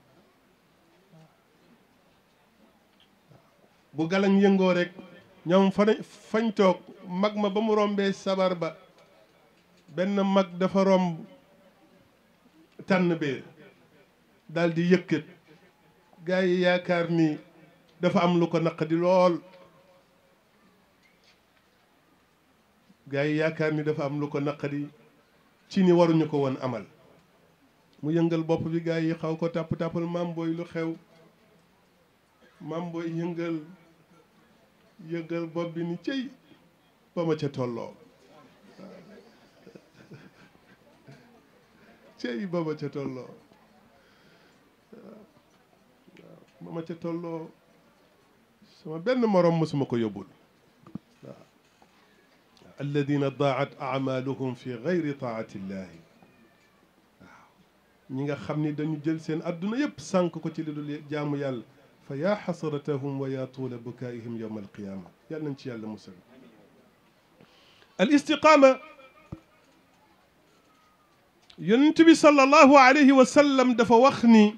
bu galang yëngoo rek ñoom fa fañ toog mag ma ba mu rombee sabar ba benn mag dafa romb tànn bee daal di yëkkat gaa yi yaakaar ni dafa am lu ko naqadi lool gaa yi yaakaar ni dafa am lu ko naqadi ci ni waruñu ko woon amal mu yëngal bopp bi gaa yi xaw ko tàpp tàppal maam booy lu xew maam booy yëngal yëngal bopp bi ni cëy ba ma ca tolloo cëy ba ma ca tolloo ba ma ca tolloo sama benn morom mosuma ko yóbbul waaw alladina daat amaluhum fi gayri taati illahi waaw ñi nga xam ni dañu jël seen adduna yëpp sànk ko ci li dul jaamu yàlla fa yaa xasratahum wa yaa tuula bukaihim yowma alqiyama yàlla nañ ci yàlla musal al istiqaama yonent bi sallallahu alayhi wa sallam dafa wax ni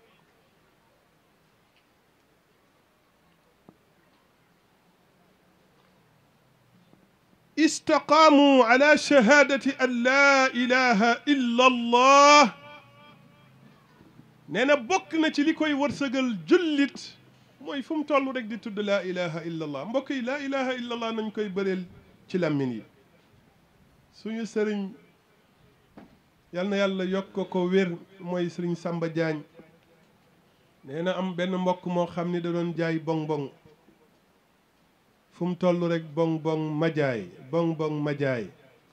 istaqaamu ala shahadati an laa ilaha illa allah nee na bokk na ci li koy wërsëgal jullit mooy fu mu toll rek di tudd laa ilaha illa allah mbokk yi laa ilaha illa allah nañ koy bëreel ci làmmin yi suñu sëriñ yal na yàlla yokk ko wér mooy sëriñ Samba Diagne nee na am benn mbokk moo xam ni da doon jaay bong bong fu mu toll rek bong bong ma jaay bong bong ma jaay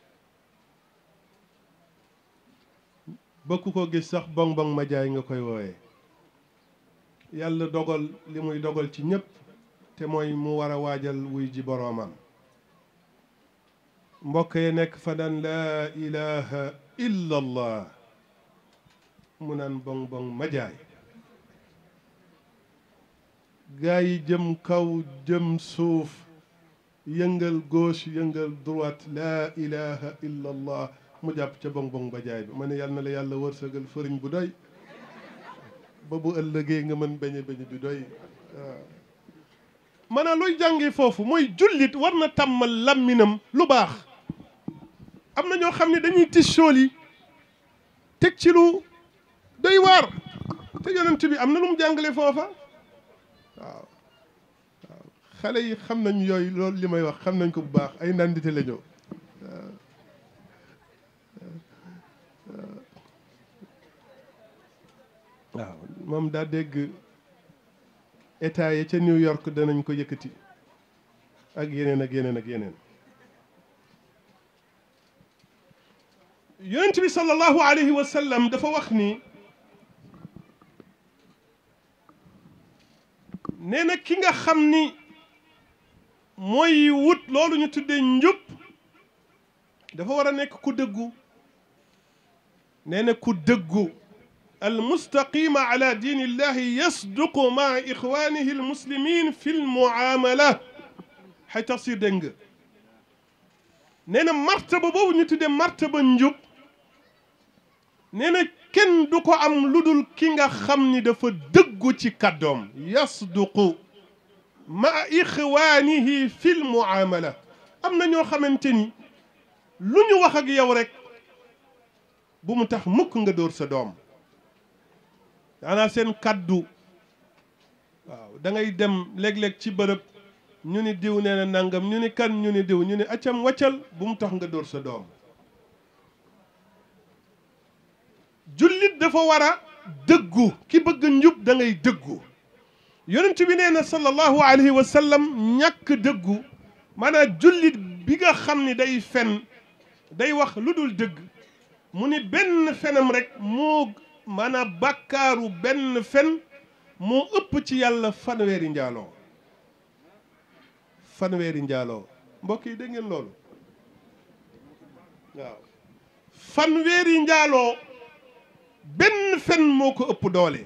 bëkku ko gis sax bong bong ma jaay nga koy woowee yàlla dogal li muy dogal ci ñépp te mooy mu war a waajal wuy ji boroomam mbokk yi nekk fa daan laa ilaha illa allah mu naan bong bong ma jaay gaa yi jëm kaw jëm suuf yëngal gauche yëngal droite laa ilaha illa allah mu jàpp ca bong bong ba jaay bi ma ne yàlla na la yàlla wërsëgal fëriñ bu doy ba bu ëllëgee nga mën beñe beñe bi doy waaw maanaam looy jàngee foofu mooy jullit war na tàmmal làmminam lu baax am na ñoo xam ne dañuy tis sool yi teg ci lu doy waar te yonent bi am na lu mu jàngale foofa waaw waaw xale yi xam nañ yooyu loolu li may wax xam nañ ko bu baax ay nandite la ñëw waaw moom daa dégg état ya ca New York danañ ko yëkkati ak yeneen ak yeneen ak yeneen yonent bi sallallahu alayhi wa sallam dafa wax ni nee na ki nga xam ni mooy wut loolu ñu tuddee njub dafa war a nekk ku dëggu nee na ku dëggu المستقيم على دين الله يصدق مع إخوانه المسلمين في المعاملة حتى تصير دنگ نينا مرتبة بو نتدي مرتبة نجوب نينا كن دوكو أم لودول كينغا خمني دفا دقو تي كدوم يصدق مع إخوانه في المعاملة أم نيو خمنتني lu ñu wax ak yow rek bu mu tax mukk nga dóor sa doom daanaa seen kaddu waaw da ngay dem léeg-léeg ci bërëb ñu ni diw nee na nangam ñu ni kan ñu ni diw ñu ni accam waccal bu mu tax nga dóor sa doom jullit dafa war a dëggu ki bëgg njub da ngay dëggu yonent bi nee na sallallahu alayhi wa sallam ñàkk dëggu maanaam jullit bi nga xam ni day fen day wax lu dul dëgg mu ni benn fenam rek moo maanaam bàkkaaru benn fen moo ëpp ci yàlla fanweeri njaaloo fanweeri njaaloo mbokk yi dégg ngeen loolu waaw fanweeri njaaloo benn fen moo ko ëpp doole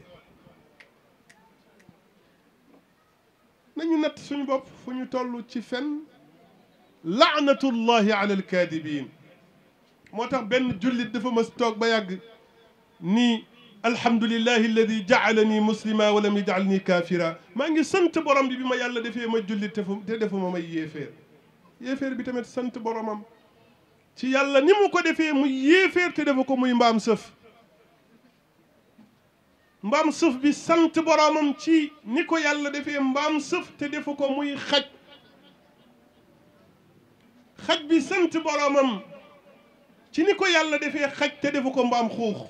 nañu natt suñu bopp fu ñu toll ci fen laanatullahi ala alkaadibin moo tax benn jullit dafa mës toog ba yàgg ni alhamdulillahi alladi jaalani muslima wa lam yajalni kaafira maa ngi sant borom bi bi ma yàlla defee ma jullit te fu te defuma may yéeféer yéeféer bi tamit sant boromam ci yàlla ni mu ko defee muy yéeféer te defa ko muy mbaam sëf mbaam sëf bi sant boromam ci ni ko yàlla defee mbaam sëf te defa ko muy xaj xaj bi sant boromam ci ni ko yàlla defee xaj te defa ko mbaam xuux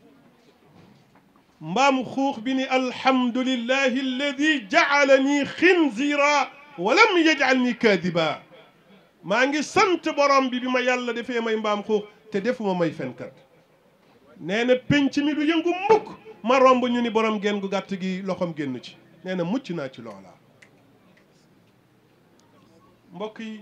mbaam xuux bi ni alhamdulillahi alladi jaalani xinzira wa lam yajalni kaadiba maa ngi sant borom bi bi ma yàlla defee may mbaam xuux te defuma may fenkat nee na penc mi du yëngu mukk ma romb ñu ni borom genn gu gàtt gi loxoom génn ci nee na mucc naa ci loola mbokk yi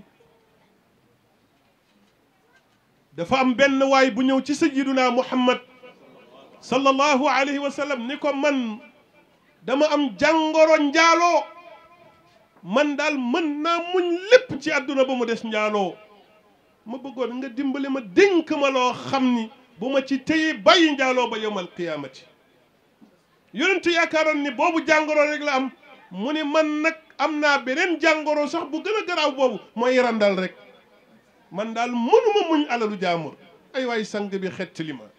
dafa am benn waay bu ñëw ci sayyiduna muhammad sallallahu alayhi wa sallam ni ko man dama am jàngoro njaaloo man daal mën naa muñ lépp ci àdduna ba mu des njaaloo ma bëggoon nga dimbali ma dénk ma loo xam ni bu ma ci téye bàyyi njaaloo ba yowmal qiyaamati yonentu yaakaaroon ni boobu jàngoro rek la am mu ni man nag am naa beneen jàngoro sax bu gën a garaaw boobu mooy randal rek man daal mënuma muñ alalu jaamur ay waay sang bi xett li ma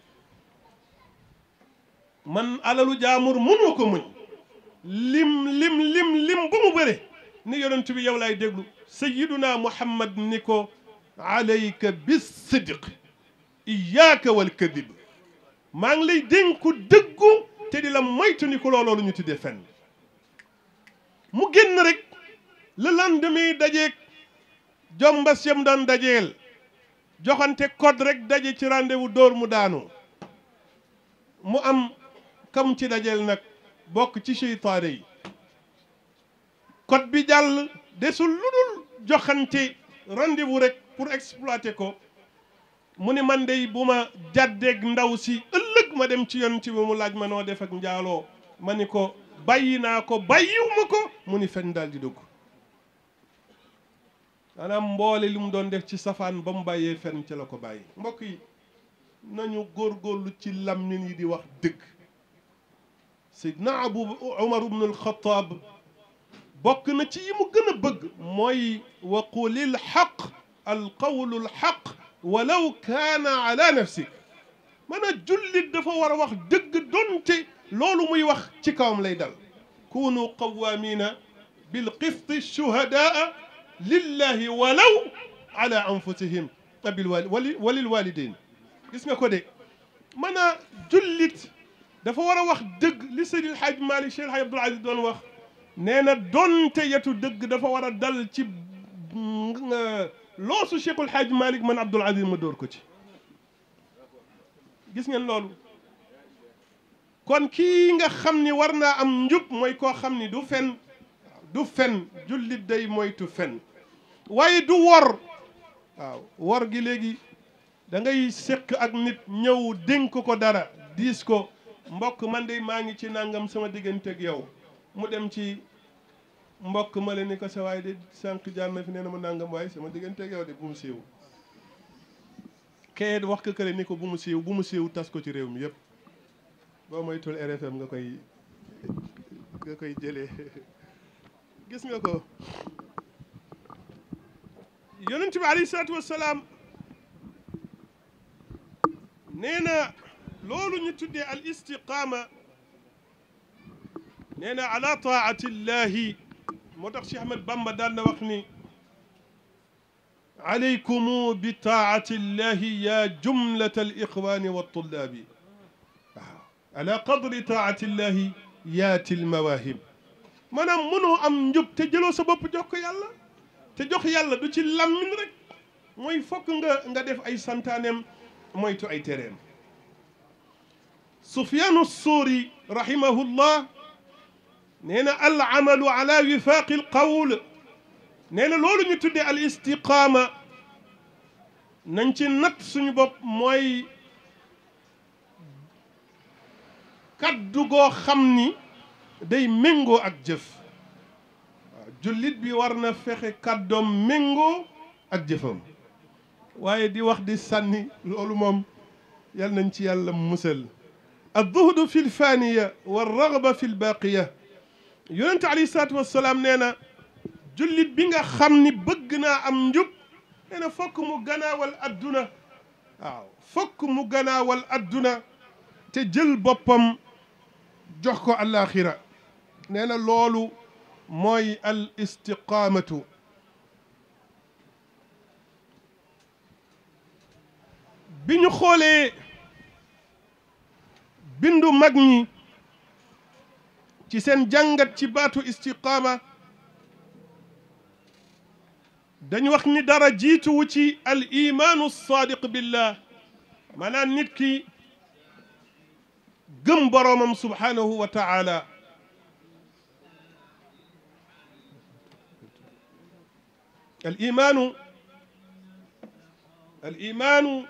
man alalu jaamur mënoo ko muñ lim lim lim lim bu mu bëre ni yonent bi yow laay déglu sayiduna muhammad ni ko alayka bisidq iyaaka wal kadib maa ngi lay dénku dëggu te di la moytu ni ko looloo lu ñu tuddee fenn mu génn rek le lendemain dajeeg jombas yam daan dajeel joxante code rek daje ci rendez-vous dóor mu daanu mu am kam ci dajeel nag bokk ci seytaane yi code bi jàll desul lu dul joxante rendez-vous rek pour exploiter ko mu ni man dey bu ma jàddeeg ndaw si ëllëg ma dem ci yoon ci bi mu laaj ma noo def ak njaaloo ma ni ko bàyyi naa ko bàyyiw ma ko mu ni fen daal di dugg maanaam mboole li mu doon def ci safaan ba mu bàyyee fen ci la ko bàyyi mbokk yi nañu góorgóorlu ci lammin yi di wax dëgg Seydina Abu Umar ibn al-Khattab bokk na ci yi mu gën a bëgg mooy wa qulil xaq alqawlu alxaq walaw kaana ala nafsik man a jullit dafa war a wax dëgg donte loolu muy wax ci kawam lay dal kunu qawaamina bilqisti shuhadaa lillahi walaw ala anfusihim bil wali walil walidain gis nga ko de man a jullit dafa war a wax dëgg li Seydi El Hadj Malick Cheikh El Hadj Abdoul Aziz doon wax nee na donte yetu dëgg dafa war a dal ci loosu Cheikh El Hadj Malick man Abdoul Aziz ma dóor ko ci gis ngeen loolu kon kii nga xam ni war naa am njub mooy koo xam ni du fen du fen jullit day moytu fen waaye du wor waaw wor gi léegi da ngay séq ak nit ñëw dénk ko dara diis ko mbokk man de maa ngi ci nangam sama diggante ak yow mu dem ci mbokk ma leen ni ko sa waay de sànq jaar na fi nee na ma nangam waaye sama diggante ak yow de bu mu siiw kee wax ko kële ni ko bu mu siiw bu mu siiw tas ko ci réew mi yëpp boo moytul RFM nga koy nga koy jëlee gis nga ko yonent bi alayhi salaatu wassalaam nee na loolu ñu tuddee al istiqaama nee na ala taati llahi moo tax Cheikh Ahmed Bamba daan na wax ni alaykumu bi taati llahi ya jumlata al ixwani wa tullaabi waaw ala qadri taati llahi yaati l mawahib maanaam mënoo am njub te jëloo sa bopp jox ko yàlla te jox yàlla du ci lammin rek mooy fokk nga nga def ay santaaneem moytu ay tereem Sufyaanu Suuri rahimahullah nee na al amalu ala wifaaqi al qawl nee na loolu ñu tuddee al istiqaama nañ ci natt suñu bopp mooy kaddu goo xam ni day méngoo ak jëf waaw jullit bi war na fexe kàddoom méngoo ak jëfam waaye di wax di sànni loolu moom yal nañ ci yàlla musal adduhdu fi lfaaniya walragba fi lbaaqiya yonente alayhi salaatu wassalaam nee na jullit bi nga xam ni bëgg naa am njub nee na fokk mu ganaawal adduna waaw fokk mu ganaawal adduna te jël boppam jox ko alaxira nee na loolu mooy al istiqaamatu bi ñu xoolee bindu mag ñi ci seen jàngat ci baatu istiqaama dañu wax ni dara jiituwu ci al imaanu saadiq billah maanaam nit ki gëm boroomam subhaanahu wa taala al imaanu al imaanu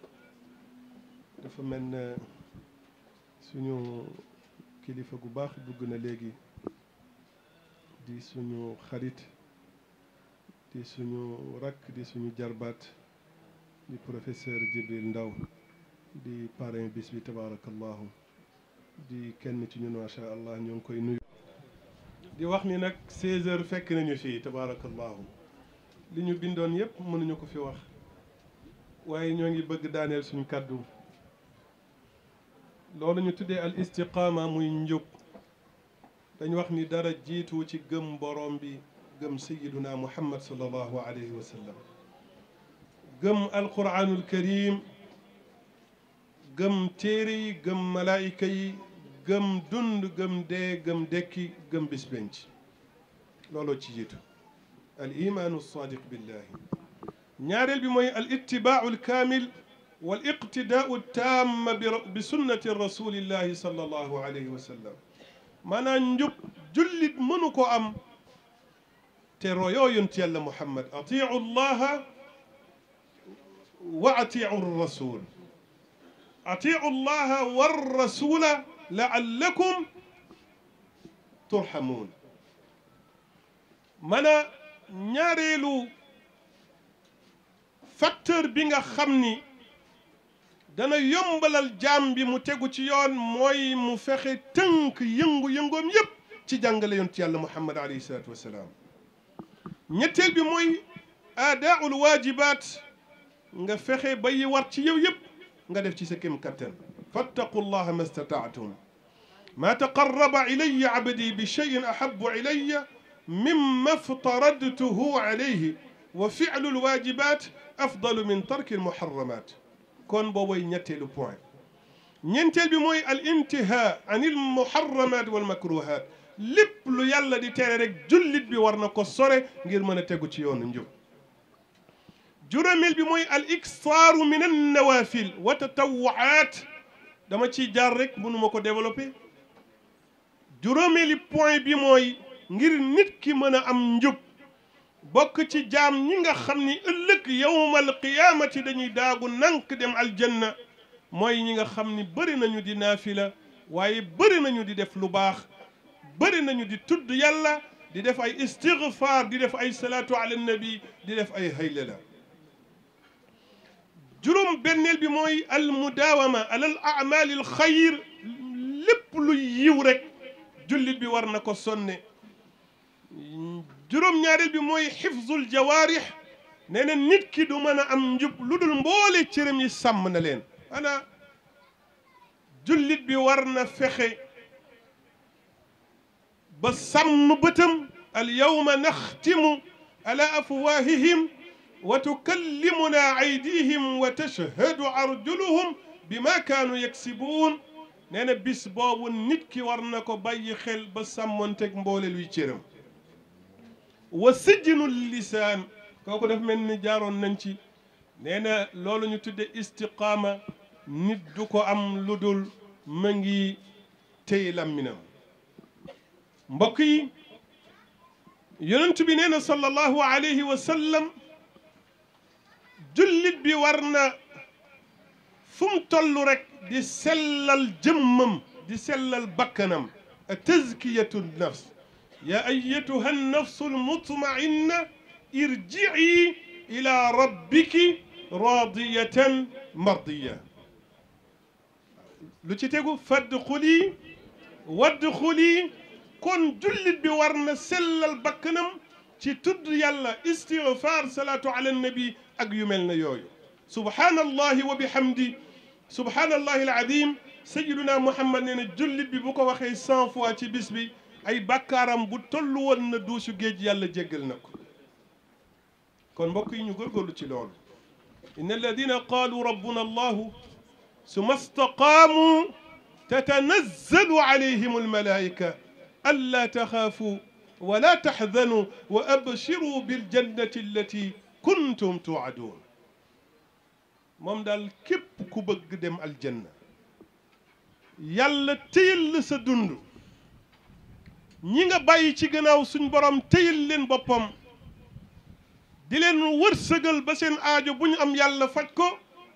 dafa mel ne suñu kilifa gu baax dugg na léegi di suñu xarit di suñu rakk di suñu jarbaat di professeur Jibril Ndaw di parrain bis bi tabaarakallahu di kenn ci ñun macha allah ñoo ngi koy nuyu. di wax ni nag 16 heures fekk nañu fii tabaarakallahu li ñu bindoon yépp mënuñu ko fi wax waaye ñoo ngi bëgg daaneel suñu kàddu loolu ñu tuddee al istiqaama muy njub dañ wax ni dara jiitu ci gëm borom bi gëm sayiduna muhammad sallallahu alayhi wa sallam gëm alquranul karim gëm téere yi gëm malaayika yi gëm dund gëm dee gëm dekki gëm bis penc looloo ci jiitu al imaanu sadiq billahi ñaareel bi mooy al ittibaau alkaamil wal iqtidaau taam bi sunnati rasulillahi sallallahu alayhi wa sallam maanaam njub jullit mënu ko am te royoo yonent yàlla muhammad atiu llaha wa atiu rasul atiu llaha warrasula laallakum turhamuun man a ñaareelu facteur bi nga xam ni dana yombalal jaam bi mu tegu ci yoon mooy mu fexe tënk yëngu-yëngoom yépp ci jàngale yonent yàlla muhammad alayhi salaatu wassalaam ñetteel bi mooy aadaaul waajibaat nga fexe ba yi war ci yow yépp nga def ci sa kem kattan fattaqu llaha ma stataatum ma taqarraba ilaya abdi bi cheyin ahabu ilaya mimma ftaradtuhu alayhi wa filu alwajibat afdalu min tarki almuharramat kon boobooy ñetteelu point ñeenteel bi mooy al intihaa an il muharramat wal makruhat lépp lu yàlla di tere rek jullit bi war na ko sore ngir mën a tegu ci yoonu njub juróomeel bi mooy al iksaaru min an nawafil wa tatawwaat dama ciy jaar rek mënuma ko développé juróomeeli point bi mooy ngir nit ki mën a am njub bokk ci jaam ñi nga xam ni ëllëg yawmal qiyaamati dañuy daagu nank dem aljanna mooy ñi nga xam ni bëri nañu di naafila waaye bëri nañu di def lu baax bëri nañu di tudd yàlla di def ay istigfaar di def ay salaatu ala nabi di def ay haylala juróom benneel bi mooy al mudaawama alal amaali al xayr lépp lu yiw rek jullit bi war na ko sonne juróom-ñaareel bi mooy xifzul jawaarix nee na nit ki du mën a am njub lu dul mboole cëram yi sàmm na leen ana jullit bi war na fexe ba sàmm bëtam al yawma naxtimu ala afwaahihim wa tukallimuna aydihim wa tashhadu arjuluhum bima kaanu yaksibuun nee na bis boobu nit ki war na ko bàyyi xel ba sàmmonteeg mboole luy cëram wa sijnu lisaan kooku daf mel ni jaaroon nañ ci nee na loolu ñu tudde istiqaama nit du ko am lu dul ma ngi téy làmminam mbokk yi yonent bi nee na sallallahu alayhi wa sallam jullit bi war na fu mu toll rek di sellal jëmmam di sellal bakkanam a tazkiyatu nafs ya ayatuha annafsu almutmainna irjii ila rabbiki radiyatan mardiya lu ci tegu fadxuli wadxuli kon jullit bi war na sellal bakkanam ci tudd yàlla istigfaar salaatu ala nabi ak yu mel na yooyu subhaanallahi wa bihamdi subhaanallahi alazim sayiduna muhammad nee na jullit bi bu ko waxee cent fois ci bis bi ay bàkkaaram bu toll woon na duusu géej yàlla jéggal na ko kon mbokk yi ñu góorgóorlu ci loolu inna alladina qaalu rabbuna allahu summa staqaamu tatanazzalu alayhim almalaika alla taxaafu wala taxzanu wa abshiru biljannati allati kuntum tuuaduun moom daal képp ku bëgg dem aljanna yàlla téyal la sa dund ñi nga bàyyi ci gannaaw suñ borom téyal leen boppam di leen wërsëgal ba seen aajo bu ñu am yàlla faj ko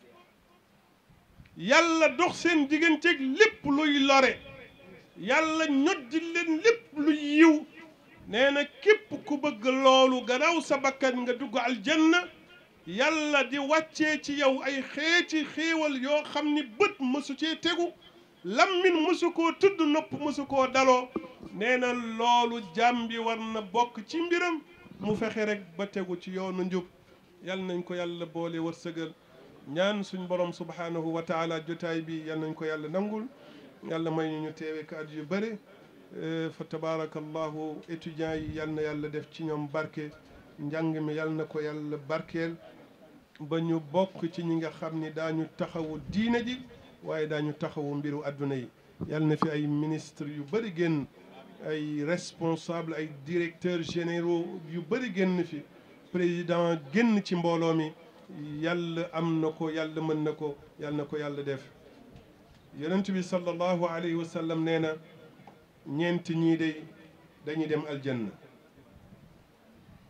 yàlla dox seen digganteeg lépp luy lore yàlla ñoddi leen lépp luy yiw nee na képp ku bëgg loolu gannaaw sa bakkan nga dugg aljanna yàlla di wàccee ci yow ay xeeti xéewal yoo xam ni bët mësu cee tegu lammin mësu koo tudd nopp mësu koo daloo nee na loolu jàmm bi war na bokk ci mbiram mu fexe rek ba tegu ci yoonu njub yal nañ ko yàlla boole wërsëgal ñaan suñ borom subhanahu wa taala jotaay bi yal nañ ko yàlla nangul yàlla may ñu ñu teewe ka at yu bëri fa tabarakallahu étudiants yi yal na yàlla def ci ñoom barke njàng mi yal na ko yàlla barkeel ba ñu bokk ci ñi nga xam ni daañu taxawu diine ji waaye daañu taxawu mbiru adduna yi yal na fi ay ministre yu bëri génn ay responsable ay directeurs généraux yu bëri génn fi président génn ci mbooloo mi yàlla am na ko yàlla mën na ko yàlla na ko yàlla def yonent bi sallallahu alayhi wa sallam nee na ñeenti ñii de dañuy dem aljanna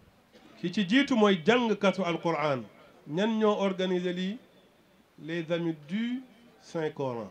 ki ci jiitu mooy jàngkatu alquran ñan ñoo organiser lii les amis du Saint Coran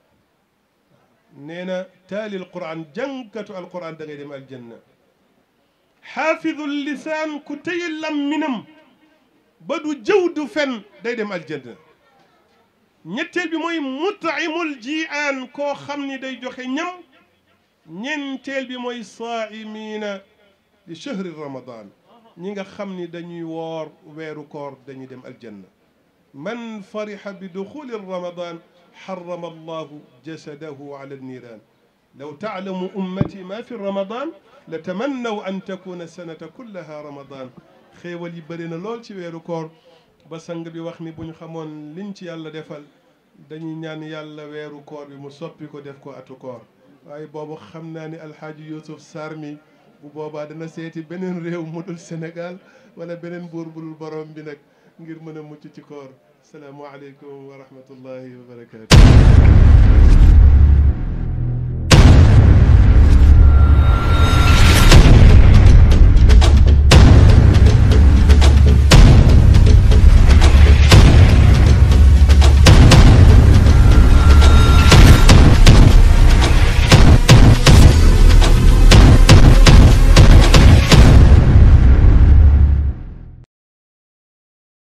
nee na taali alquran jàngkatu alquran da ngay dem aljanna xaafidul lisaan ku téye lamminam ba du jëw du fen day dem aljanna ñetteel bi mooy mutaimul jiaan koo xam ni day joxe ñam ñeenteel bi mooy saaimiina li chahri ramadan ñi nga xam ni dañuy woor weeru koor dañuy dem aljanna man farixa bi duxuli ramadan xarama allahu jasadahu ala alniran law taalamu ummati ma fi ramadan la tamannaw an takuna sanata kullaha ramadan xéewal yi bëri na lool ci weeru koor ba sang bi wax ni bu ñu xamoon liñ ci yàlla defal dañuy ñaan yàlla weeru koor bi mu soppi ko def ko atu koor waaye boobu xam naa ni alxaaji Youssouf Sarr mi bu boobaa dana seeti beneen réew mu dul Sénégal wala beneen buur bu dul borom bi nag ngir mën a mucc ci koor salaamualeykum wa rahmatullahi wa barakaatu.